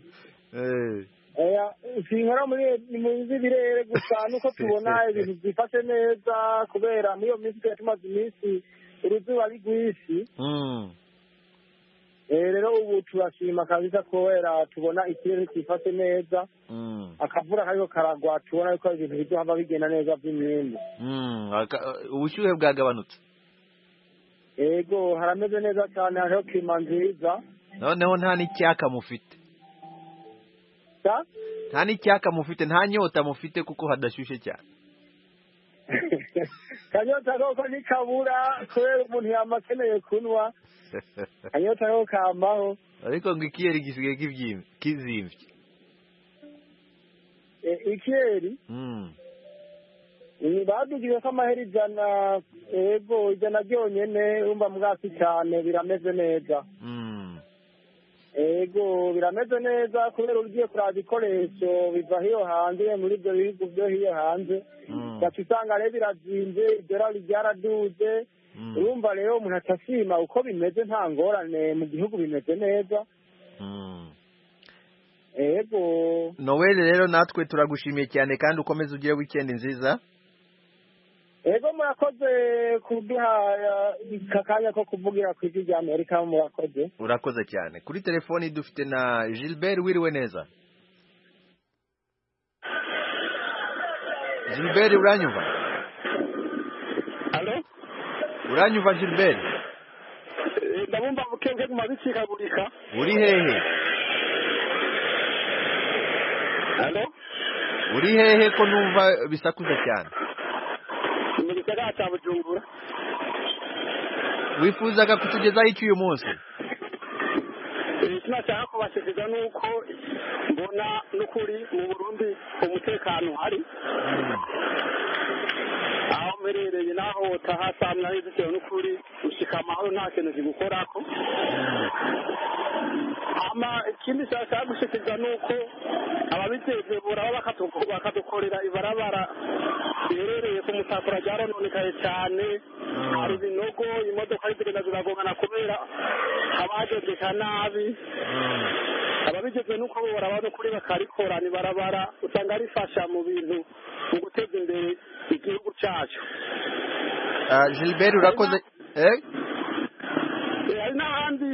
Eh, oya sinkora muri muzi birere gusa nuko tubona ibintu byifashe neza kubera muri iyo minsi twari tumaze iminsi uruzuba ari rwinshi mm. Eh, rero ubu turashima kabisa kubera tubona ikirere cyifashe neza Mm. akavura kariko karagwa tubona yuko ibintu bizohava bigenda neza by'imyembe Mm. Aka- ubushyuhe bwagabanutse yego harameze neza cyane hariho klima nziza noneho nta n'icyaka mufite sa nta n'icyaka mufite nta nyota mufite kuko hadashyushye cyane kanyota koko ntikabura kubera umuntu yama akeneye kunywa kanyota koko kamaho ariko ngo ikiyeri gisigaye kibyim- kizimvye Eh, ikiyeri Mm. eh, badugije ko amahera ijana yego ijana ryonyene urumva mwasi cyane birameze neza Mm. yego birameze neza kubera ugiye kuraba ibikoresho biva hiyo hanze muri ibyo bihugu byo hiyo hanze Mm. gaca usanga rero birazinze idolari ryaraduze Mm. urumva rero umuntu acashima uko bimeze nta ngorane mu gihugu bimeze neza Mm. yego noel rero natwe turagushimiye cyane kandi ukomeze ugire weekend nziza yego murakoze kuduha eh, aka kanya ko kuvugira ku ijwi rya amerika murakoze urakoze cyane kuri telefoni dufite na gilbert wiriwe neza gilbert uranyumva uranyumva gilbert ndabumva bukenge guma bicikagurika uri hehe alo uri hehe ko numva bisakuza cyane ni mu gisagara cya bujumbura wifuzaga kutugezaho iki uyu munsi ikina nshaka kubashikiriza ni uko mbona n'ukuri mu burundi umutekano uhari aho mperereye n'aho utahasamwa bitewe n'ukuri ushyika amahoro nta kintu kigukorako ama ikindi nshaka gushikiriza ni uko ababiteze buraba bakatu- bakadukorera ibarabara riherereye ku mutakura ryarononekaye cyane hari ibinogo imodoka zigenda ziragongana kubera haba hagegeka nabi ababigeze nuko bo baraba n'ukuri bakarikora ni barabara usanga rifasha mu bintu mu guteza imbere igihugu cyacu Ah, Gilbert urakoze eh Eh, hari n'ahandi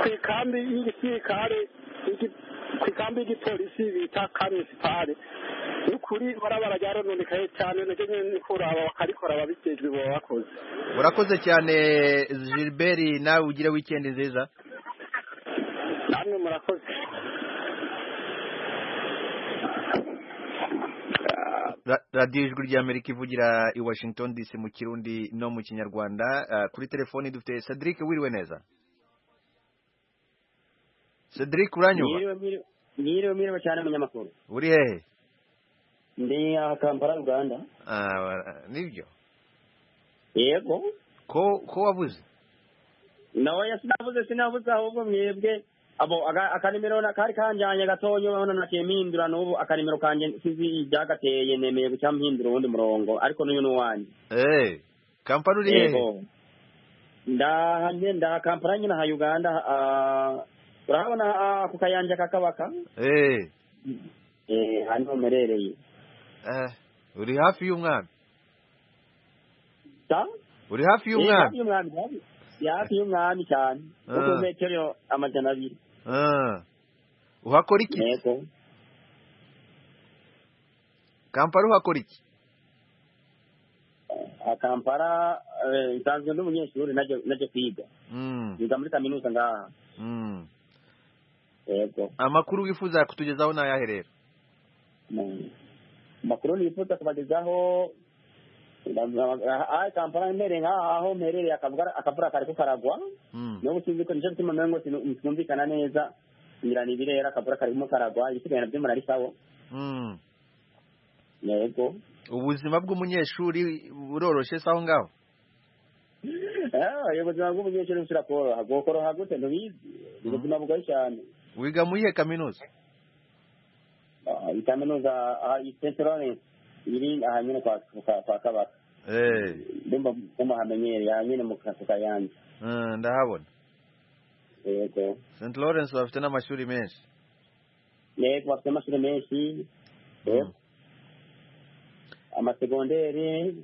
ku ikambi y'igisirikare y'igi- ku ikambi y'igipolisi bita kamisipari n'ukuri barabara ryarononekaye cyane nacyo nyine niko uraba bakarikora ababijejwe baba bakoze urakoze cyane Gilbert nawe ugire weekend nziza namwe murakoze Ra- radiyo ijwi ry'amerika ivugira i washington dc mu kirundi no mu kinyarwanda Ah, kuri telefoni dufite cedric wiriwe neza cedric uranyuba Mwiriwe mwiriwe cyane munyamakuru. uri hehe Ndi aha Kampala Uganda. Ah, wa- nibyo Yego. ko ko wabuze Nawe sinavuze sinavuze ahubwo mwebwe abo aga- akanimero na- kari kanjanye gatonyo none nakiye mpindura n'ubu akanimero kanje sinzi ibyagateye nemeye guca mpindura uwundi murongo ariko n'uyu ni uwanjye. eh kampani uri hehe Yego. Ndaha nje ndaha Kampala nyine aha Uganda ah, urahabona ah, ku kayanja kakabaka eh eh hano merereye. eh, uri hafi y'umwami Ta? uri hafi y'umwami y'umwami hafi y'umwami cyane Ah. kuko metero amajana abiri Ah. uhakora iki yego kampani uhakora iki akampara eh, nsanzwe ndi umunyeshuri najya najya kwiga Mm, yiga muri kaminuza ngaha mm. yego amakuru wifuza kutugezaho ni ayahe rero Mm. amakuru nifuza kubagezaho akampara mpereye nk'aha aho mperereye akavuga- akavura kari kukaragwa Mm. niba usinzi ko nicyo bituma mpengo sinumvikana neza ngira ni ibirera akavura kari kumo karagwa ibisigaye nabyo murari sawa Mm. yego ubuzima bw'umunyeshuri buroroshe se aho ngaho Ah, iyo ubuzima bw'umunyeshuri bushira koroha bwokoroha gute ntubizi ni ubuzima bugoye cyane wiga muri iyihe kaminuza Ah, iyi kaminuza st lawrence iri aha nyine kwa kwa- kwa kabaka eh ndumva mumuhamenyereye aha nyine mu kazu kayanza mm, ndahabona yego st lawrence bafite n'amashuri menshi yego bafite amashuri menshi yego amasegonderi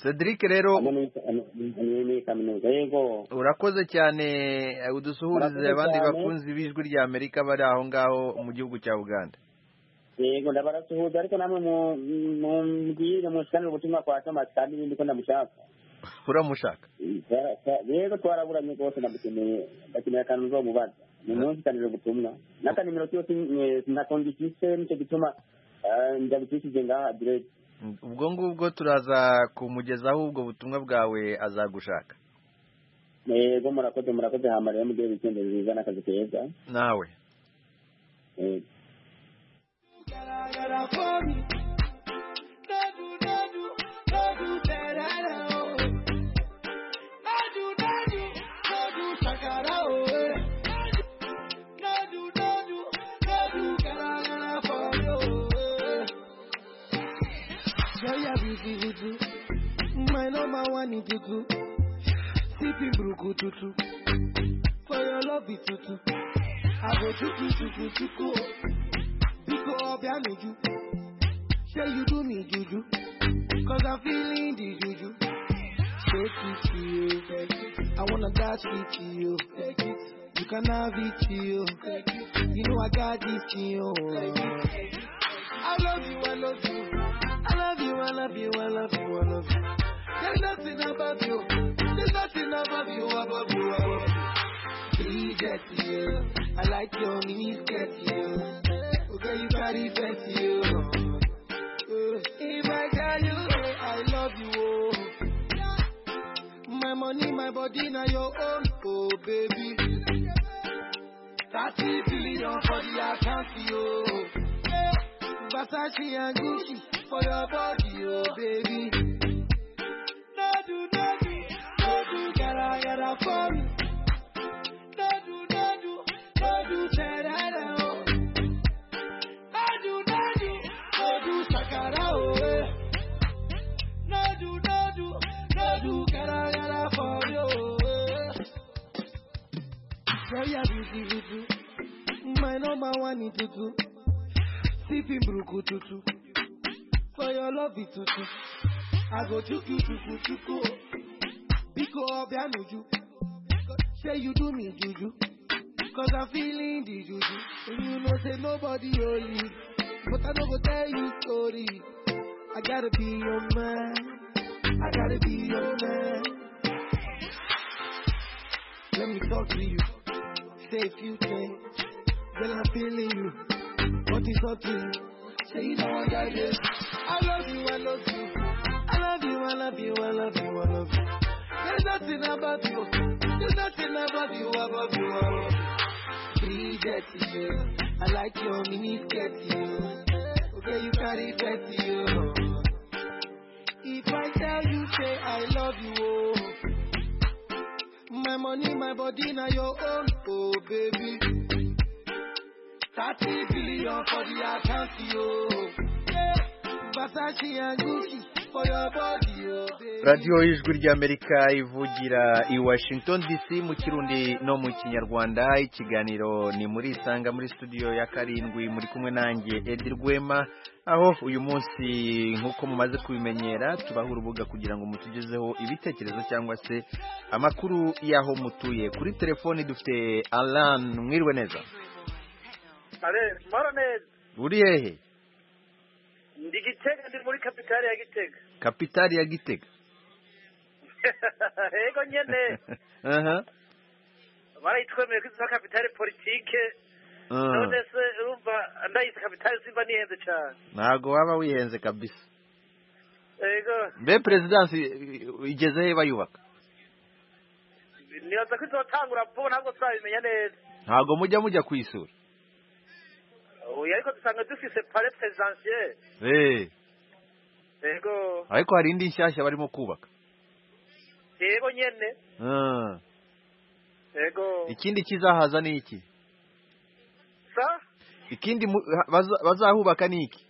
cedric rero hamwe n'i- n'i- n'i kaminuza yego urakoze cyane eh, udusuhurize Urakoze abandi cyane. bakunzi b'ijwi rya amerika bari aho ngaho mu gihugu cya uganda yego ndabarasuhuza ariko namwe mu- mumbwire mushikanire ubutumwa kwa tomasi kandi n'ibindi ko ndamushaka uramushaka Twa- twa- rero twaraburanye rwose ndamukeneye ndakeneye akantu nzomubaza ni munsi kanire ubutumwa n'akanimero cyose ntakongikise nicyo gituma eh, ndabikishije ngaha direct Mm, ubwo ngubwo turaza kumugezaho ubwo butumwa bwawe azagushaka yego murakoze murakoze hamarira mugire wikende nziza n'akazi keza nawe Yego. My number one is tutu, sipping bruku tutu, for your love is tutu. I go tutu tutu tutu, because I'll be you. Say you do me juju, cause I'm feeling the juju. Shake it to you, I wanna dance with you. You can have it to you, you know I got this to you. I love you, I love you, I love you, I love you, I love you, I love you. There's nothing above you, there's nothing above you, above you, above you. Please get you, I like your knees get you. Okay, you carry fess you. If I tell you eh, I love you, oh. my money, my body, now your own, oh baby. Thirty billion for the account, yo. Versace and Gucci, for your body, oh baby. No do, no do, no do, gara gara for me. No do, no do, no do, terara oh. No do, no do, no do, sakara oh. eh. No do, no do, no do, gara gara for you. oh, eh. Girl, you're busy, busy. My number one is tutu, sipping bruku tutu. For your love is tutu, I go chuku chuku chuku. Biko obianuju, say you do me juju. Cause I'm feeling the juju. And you know say nobody only, but I no go tell you story. I gotta be your man, I gotta be your man. Let me talk to you, say a few things. Girl, I'm feeling you. What is up to you? Say you don't want that this. I love you, I love you. I love you, I love you, I love you, I love you. There's nothing about you. There's nothing about you, about you, about you. Be dirty, yeah. I like your mini skirt, yeah. Okay, you carry dirty, yeah. If I tell you, say I love you, oh. My money, my body, now your own, oh baby. Thirty billion for the account, yo. Yeah. Versace and Gucci for your body, oh baby. radiyo y'ijwi ry'amerika ivugira i washington dc mu kirundi no mu kinyarwanda ikiganiro ni muri isanga muri studio ya karindwi muri kumwe nanjye edi rwema aho uyu munsi nk'uko mumaze kubimenyera tubaha urubuga kugira ngo mutugezeho ibitekerezo cyangwa se amakuru y'aho mutuye kuri telefoni dufite alan mwiriwe neza mara neza uri hehe ndi gitega ndi muri kapitali ya gitega kapitali ya gitega yego nyene aha barayitwemeye ko isa kapitali politike Ah. none se urumva ndayise kapitali simba nihenze cyane ntabwo waba wihenze kabisa yego mbe perezidansi i- i- igeze he bayubaka nibaza ko izotangura vuba ntabwo turabimenya neza ntabwo mujya mujya kuyisura oya ariko dusanga dufise pare presidentiel eee yego ariko hari indi nshyashya barimo kubaka yego nyene Ah. yego ikindi kizahaza ni iki sa ikindi mu- ha- baza- bazahubaka ni iki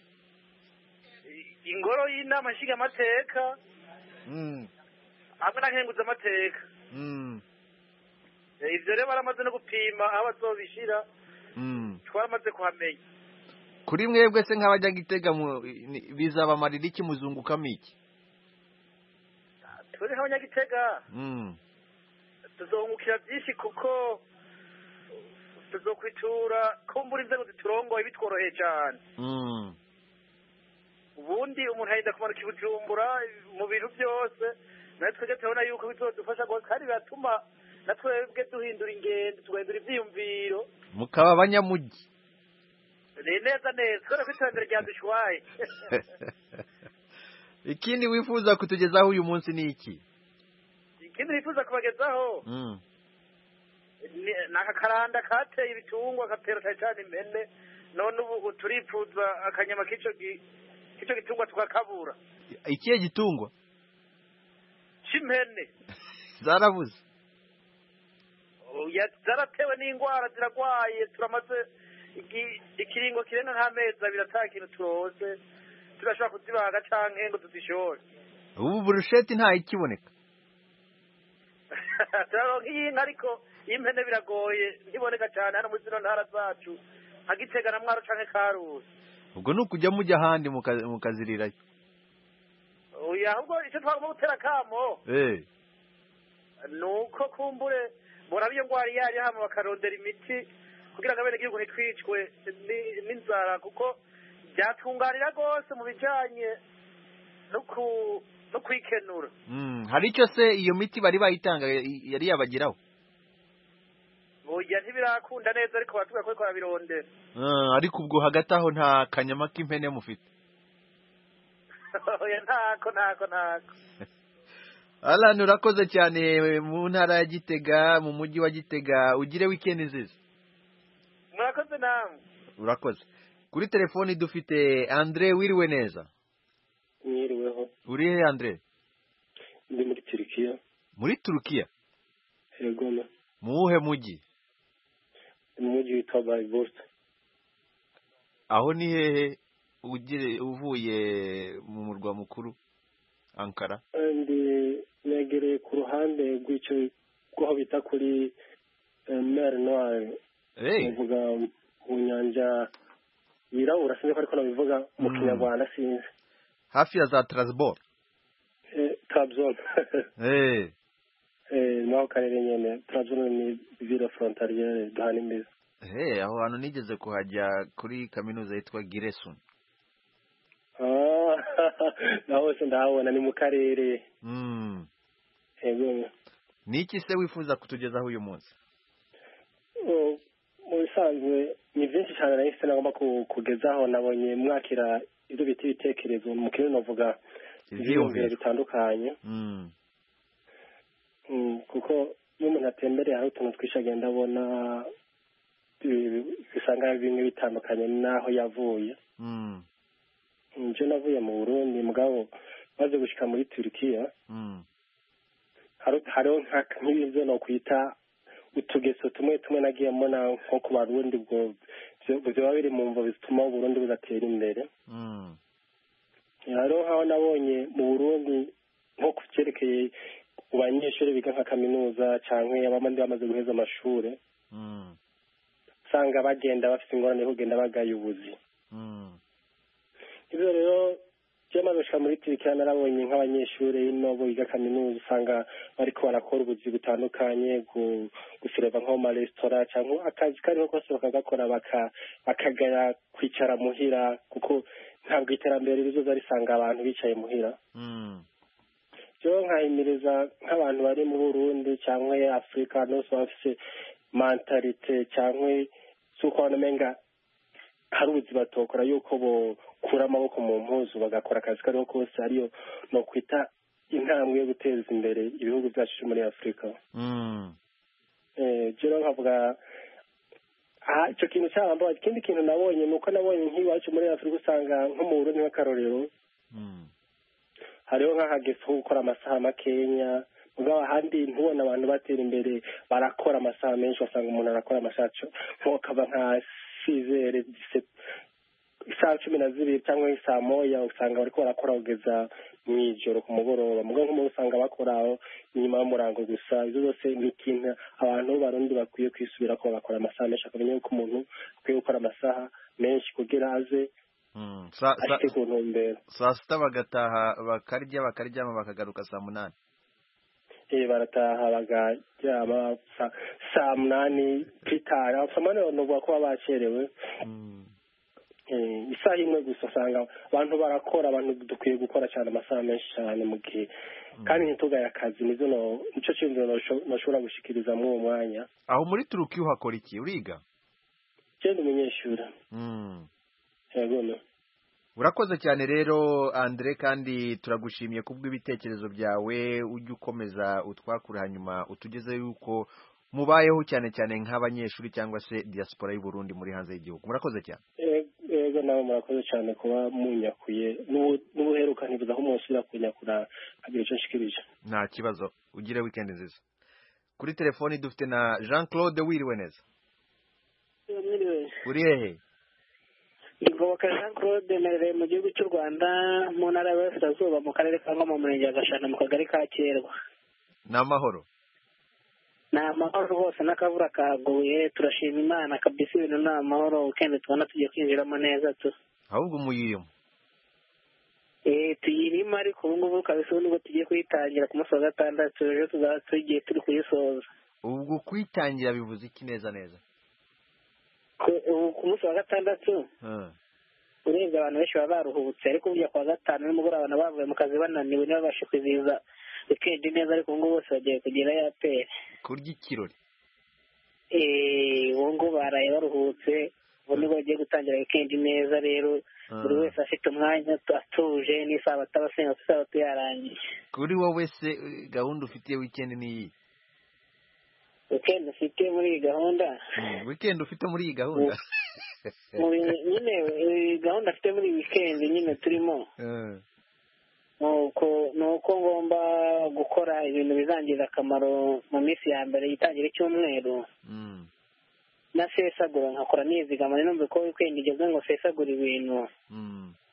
ingoro y'inama nshingamateka Mm, hamwe na nkenguzamateka mm, Eh, ibyo rero baramaze no gupima aho bazobishira mm. twaramaze kuhamenya kuri mwebwe se nk'abajya gitega mu- ni- bizabamarira iki muzungukamo iki turi nk'abanyagitega Mm, tuzungukira byinshi kuko tuzokwitura kumbura inzego ziturongoye bitworoheye cyane mm, ubundi umuntu ayenda kumanuka i bujumbura mu bintu byose natwe twebwe turabona yuko bizodufasha gose kandi biratuma natwebwe duhindura ingendo tugahindura ibyiyumviro mukaba abanyamujyi ni neza neza kubera ko iterambere ryadushwaye ikindi wifuza kutugezaho uyu munsi ni iki ikindi nifuza kubagezaho Mm. ni- ni akakaranda kateye ibitungwa gatera cyane cyane impene none ubu turifuza akanyama k'ico gi- k'ico gitungwa tukakabura ikihe gitungwa c'impene zarabuze Oya, zaratewe n'ingwara ziragwaye turamaze igi- ikiringo kirenga nk'amezi abiri ata kintu turose turashobora kuzibaga canke ngo tuzishore ubu burusheti nta ikiboneka turaronka iy'inka ariko iy'impene biragoye ntiboneka cane hano muri zino ntara zacu nka gitega na mwaro canke karusi ubwo ni ukujya mujya ahandi muka- mukazirirayo oya ahubwo ico twagomba gutera akamo Eh, nuko kumbure muraba iyo ngwara yari hano bakarondera imiti kugira ngo abenegihugu ntitwicwe ni- n'inzara kuko byatunganira rwose mu bijanye no ku- no kwikenura mm, hari icyo se iyo miti bari bayitanga i- yari yabageraho burya ntibirakunda neza ariko baratubwira ko bariko barabirondera Ah, ariko ubwo hagati aho nta kanyama k'impene mufite Oya, ntako ntako ntako alan urakoze cyane mu ntara ya gitega mu mujyi wa gitega ugire wikendi nziza murakoze namwe urakoze kuri telefoni dufite andre wiriwe neza mwiriweho uri he andire ndi muri turikiya muri turukiya yego na mu wuhe mujyi mu mujyi witwa bayibota aho ni hehe ugire- uvuye mu murwa mukuru ankara kandi negereye ku ruhande rw'icyo rw'aho bita kuri mer noire Hey. bavuga mu nyanja yirabura sinzi ko ariko nabivuga mu Mm. kinyarwanda sinzi hafi ya za tarasiboro tabzol eee naho karere nyene tabzol ni ville frontaliere duhana imbizi eee aho hantu nigeze kuhajya kuri kaminuza yitwa giresun Ah, naho hose ndahabona ni mu karere Mm. yego ni iki se wifuza kutugezaho uyu munsi Oh, mu bisanzwe ni byinshi cyane nari mfite nagomba ku- kugezaho nabonye mwakira ibyo bita ibitekerezo mu kirundi bavuga ibyiyumviro Ivyiyumviro. bitandukanye Mm. Mm, kuko iyo umuntu atembereye hari utuntu twinshi agenda abona bi- bisanga bimwe bitandukanye n'aho yavuye Mm. nje navuye mu burundi mugabo maze gushika muri turukiya Mm. hari- hariho nka- nk'ibyo nokwita utugeso tumwe tumwe nagiye mbona nko ku barundi ubwo byo- byoba biri mu mvo zituma uburundi budatera imbere Mm. hariho nk'aho nabonye mu burundi nko ku byerekeye ku banyeshuri biga nka kaminuza cyangwa abandi bamaze guheza amashuri Mm. usanga bagenda bafite ingorane yo kugenda bagayobozi Mm. ibyo rero byamaze gushika muri turikiya narabonye nk'abanyeshuri ino biga kaminuza usanga bariko barakora ubuzi butandukanye gu- gusereva nko mu maresitora cyangwa akazi kariho kose bakagakora baka- bakagaya kwicara muhira kuko ntabwo iterambere rizoza risanga abantu bicaye muhira Mm. rero nkahimiriza nk'abantu bari mu burundi cyangwa afurika ahantu hose baba bafise mantalite cyangwa z'uko abantu umenga hari ubuzi batokora yuko bokura amaboko mu mpuzu bagakora akazi kariho kose ariyo ni ukwita intambwe yo guteza imbere ibihugu byacu byo muri afurika Mm. rero nkavuga aha, icyo kintu cyabambabaza ikindi kintu nabonye ni uko nabonye nk'iwacu muri afurika usanga nko mu burundi nk'akarorero Mm. hariho nk'ahageze ho gukora amasaha makenya mugabo ahandi ntubona abantu batera imbere barakora amasaha menshi wasanga umuntu arakora amasaha co- nko kava nka sizere isaha cumi na zibiri cyangwa saa moya usanga bariko barakora kugeza mu ijoro ku mugoroba mugabo nk'umuntu usanga bakora aho inyuma y'umurango gusa izo zose ni ikintu abantu barundi bakwiye kwisubira ko bakora amasaha menshi akamenya yuko umuntu akwiye gukora amasaha menshi kugira aze Mm. Sa- sa- ashike ku ntumbero saa sita bagataha bakarya bakaryama bakagaruka saa munani Eh, barataha bagaryama sa- saa munani twitara abasomani banavuga ko baba bacerewe Eh, isaha imwe gusa usanga abantu barakora abantu dukwiye gukora cyane amasaha menshi cyane mu gihe kandi ntitugaye akazi nizo no- nico cyumviro nosho- noshobora gushikiriza muri uwo mwanya aho muri turukiya uhakora iki uriga genda umunyeshuri Mm. yego no urakoze cyane rero andire kandi turagushimiye kubw'ibitekerezo byawe ujye ukomeza utwakura hanyuma utugeze yuko mubayeho cyane cyane nk'abanyeshuri cyangwa se diaspora y'u Burundi muri hanze y'igihugu murakoze cyane Eh, yego nawe murakoze cyane kuba munyakuye N'ubu- n'ubuheruka ntibuza ko mwosubira kunyakura hagira icyo nshikirije nta kibazo ugire weekend nziza kuri telefoni dufite na jean claude wiriwe neza uri hehe Ingoboka Jean Claude Merere mu gihugu cy'u Rwanda mu ntara y'Iburasirazuba mu karere ka Ngoma mu murenge wa Gashana mu kagari ka Kirwa. ni amahoro Ni amahoro rwose n'akavura kaguye turashima Imana kabisa ibintu ni amahoro weekend tubona tugiye kwinjiramo neza tu. ahubwo umuyiyuma Eh tuyirimo ariko ubu ngubu kabisa ubu nibwo tugiye kuyitangira ku munsi wa gatandatu ejo tuzaba tugiye turi kuyisoza. ubwo kwitangira bivuze iki neza neza Ku- ubu ku munsi wa gatandatu Ah, urebye abantu benshi baba baruhutse ariko burya ku wa gatanu nimugoroba abantu bavuye mu kazi bananiwe ntibabashe kwizihiza weekend neza ariko ubu ngubu bose bagiye kugira yaperi kurya ikirori Eh, ubu ngubu baraye baruhutse ubu nibwo bagiye gutangira weekend neza rero buri wese afite umwanya atuje n'isabato aba asenga isabato yarangiye kuri wowe se eh, gahunda ufitiye weekend ni iyi weekend ufite muri iyi gahunda Mm, weekend ufite muri iyi gahunda muri- nyine eh, gahunda afite muri weekend nyine turimo Eh, nuko nuko ngomba gukora ibintu bizangirira akamaro mu minsi ya mbere yitangira icyumweru nasesagura nkakora nizigama numva ko weekend igeze ngo nsesagure ibintu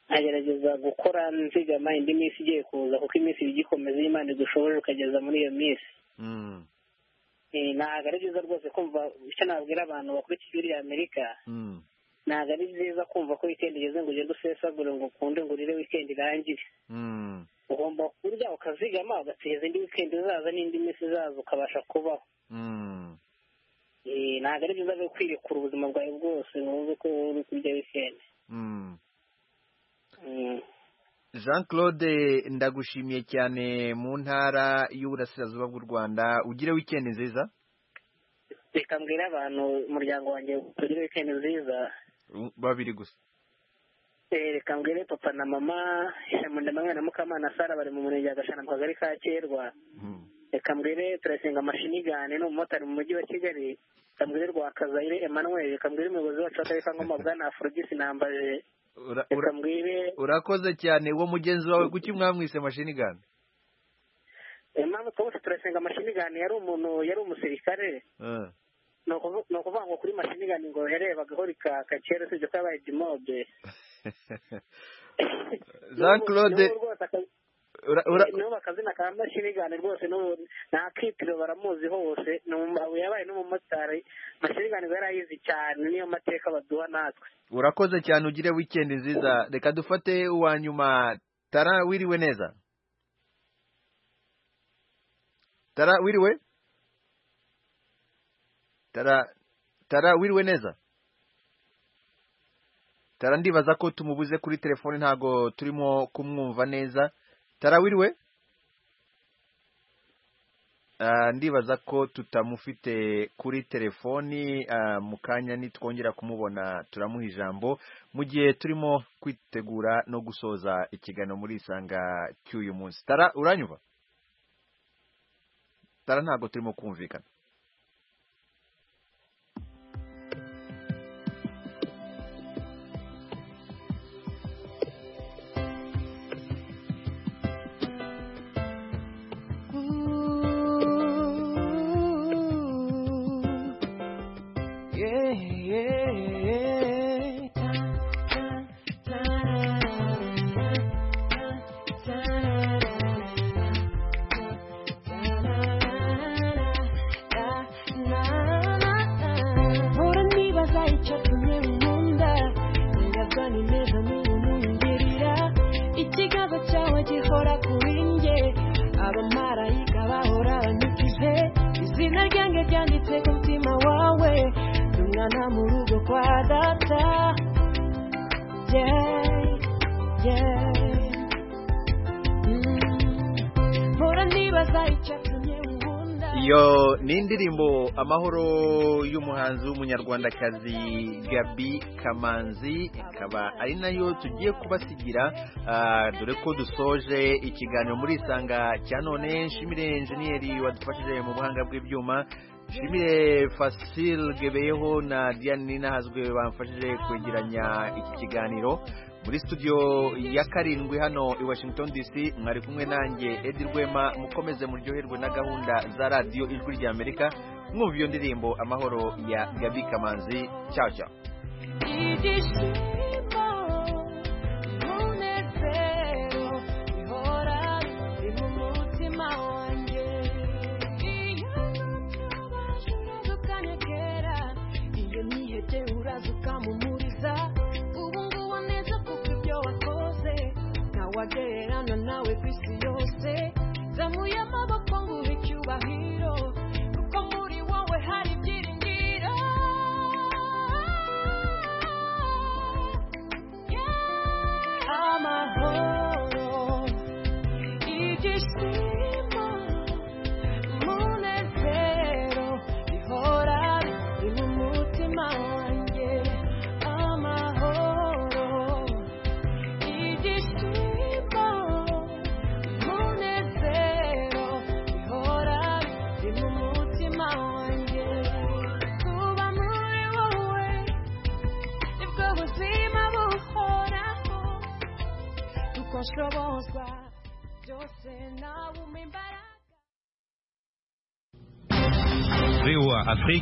nkagerageza gukora nzigama indi minsi igiye kuza kuko iminsi iba igikomeza iyo imana igushoboje ukageza muri iyo minsi Eh, ntabwo ari byiza rwose kumva icyo nabwira abantu bakurikiye ijwi rya amerika ntabwo ari byiza kumva ko weekend igeze ngo ugende usesagure ngo ukunde ngo urire weekend irangire ugomba kurya ukazigama ugateza indi weekend izaza n'indi minsi izaza ukabasha kubaho Eh, ntabwo ari byiza rero kwirekura ubuzima bwawe bwose ngo wumve ko uri kurya weekend Mm. jean claude ndagushimiye cyane mu ntara y'uburasirazuba bw'u rwanda ugire wikendi nziza reka mbwire abantu umuryango wanjye ugire weekend nziza babiri gusa Eh, reka mbwire papa na mama shamunda mwana na mukamana sara bari mu murenge wa gashana mu kagari ka kerwa reka mbwire turasenga amashinigane ni umumotari mu mujyi wa kigali reka mbwire rwakazayire emmanuel reka mbwire umuyobozi wacu w'akarere ka ngoma bwana afrodisi nambaje Ura- reka ura- mbwire urakoze cyane uwo mugenzi wawe kuki mwamwise mashini gani impamvu twose turasenga amashinigane yari umuntu yari umusirikare Ah, ni ukuvu- ni ukuvuga ngo kuri mashinigani ngo yarebaga aho rikaka kera usibye ko yabaye dimobe jean claude ura- ura- nibo akazina ka mashinigani rwose n'ubu nta kitiro baramuzi hose ni umu- ubu yabaye n'umumotari mashinigani ngo yari ayizi cyane niyo mateka baduha natwe urakoze cyane ugire wikendi nziza reka dufate uwa nyuma tara wiriwe neza tara wiriwe tara tara wiriwe neza tara ndibaza ko tumubuze kuri telefone ntago turimo kumwumva neza tara wiriwe Ah, ndibaza ko tutamufite kuri telefoni ah, mu kanya nitwongera kumubona turamuha ijambo mu gihe turimo kwitegura no gusoza ikiganiro muri isanga cy'uyu munsi tara uranyumva tara ntago turimo kumvikana Yeah, yeah, yeah. Mpora nibaza icyatumye unkunda Nibaza ni neza niba unyumvirira Ikiganza cyawe gihora kuri njye Abamarayika bahora banyukije Izina ryanjye ryanditse ku mutima wawe Ndi umwana mu rugo kwa data Yeah, yeah Mm. Mpora nibaza icyatumye unkunda iyo ni indirimbo amahoro y'umuhanzi w'umunyarwandakazi gabi kamanzi ikaba ari nayo tugiye kubasigira ah, dore ko dusoje ikiganiro muri isanga cya none nshimire enjeniyeri wadufashije mu buhanga bw'ibyuma nshimire fasile gebeyeho na diane ninahazwe bamfashije kwegeranya iki kiganiro muri studio ya karindwi hano i washington dc mwari kumwe nanjye edi rwema mukomeze muryoherwe na gahunda za radiyo ijwi rya amerika mwumva iyo ndirimbo amahoro ya gabi kamanzi cyaho cyaho ibyishimo umunezero bihora biri mu mutima wanjye iyo nubabasha uraza ukanyegera iyo nihebye uraza ukamumuriza ubu ngubu neza kuko ibyo wakoze ntawagererana nawe ku isi yose zamuye amaboko nguhe icyubahiro kuko muri wowe hari ibyiringiro amahoro ibyishimo umunezero bihora biri mu mutima wanjye amahoro ibyishimo umunezero bihora biri mu mutima wanjye kuba muri wowe nibwo buzima buhoraho tuko nshobozwa byose nawe umpa imbaraga VOA Afrique.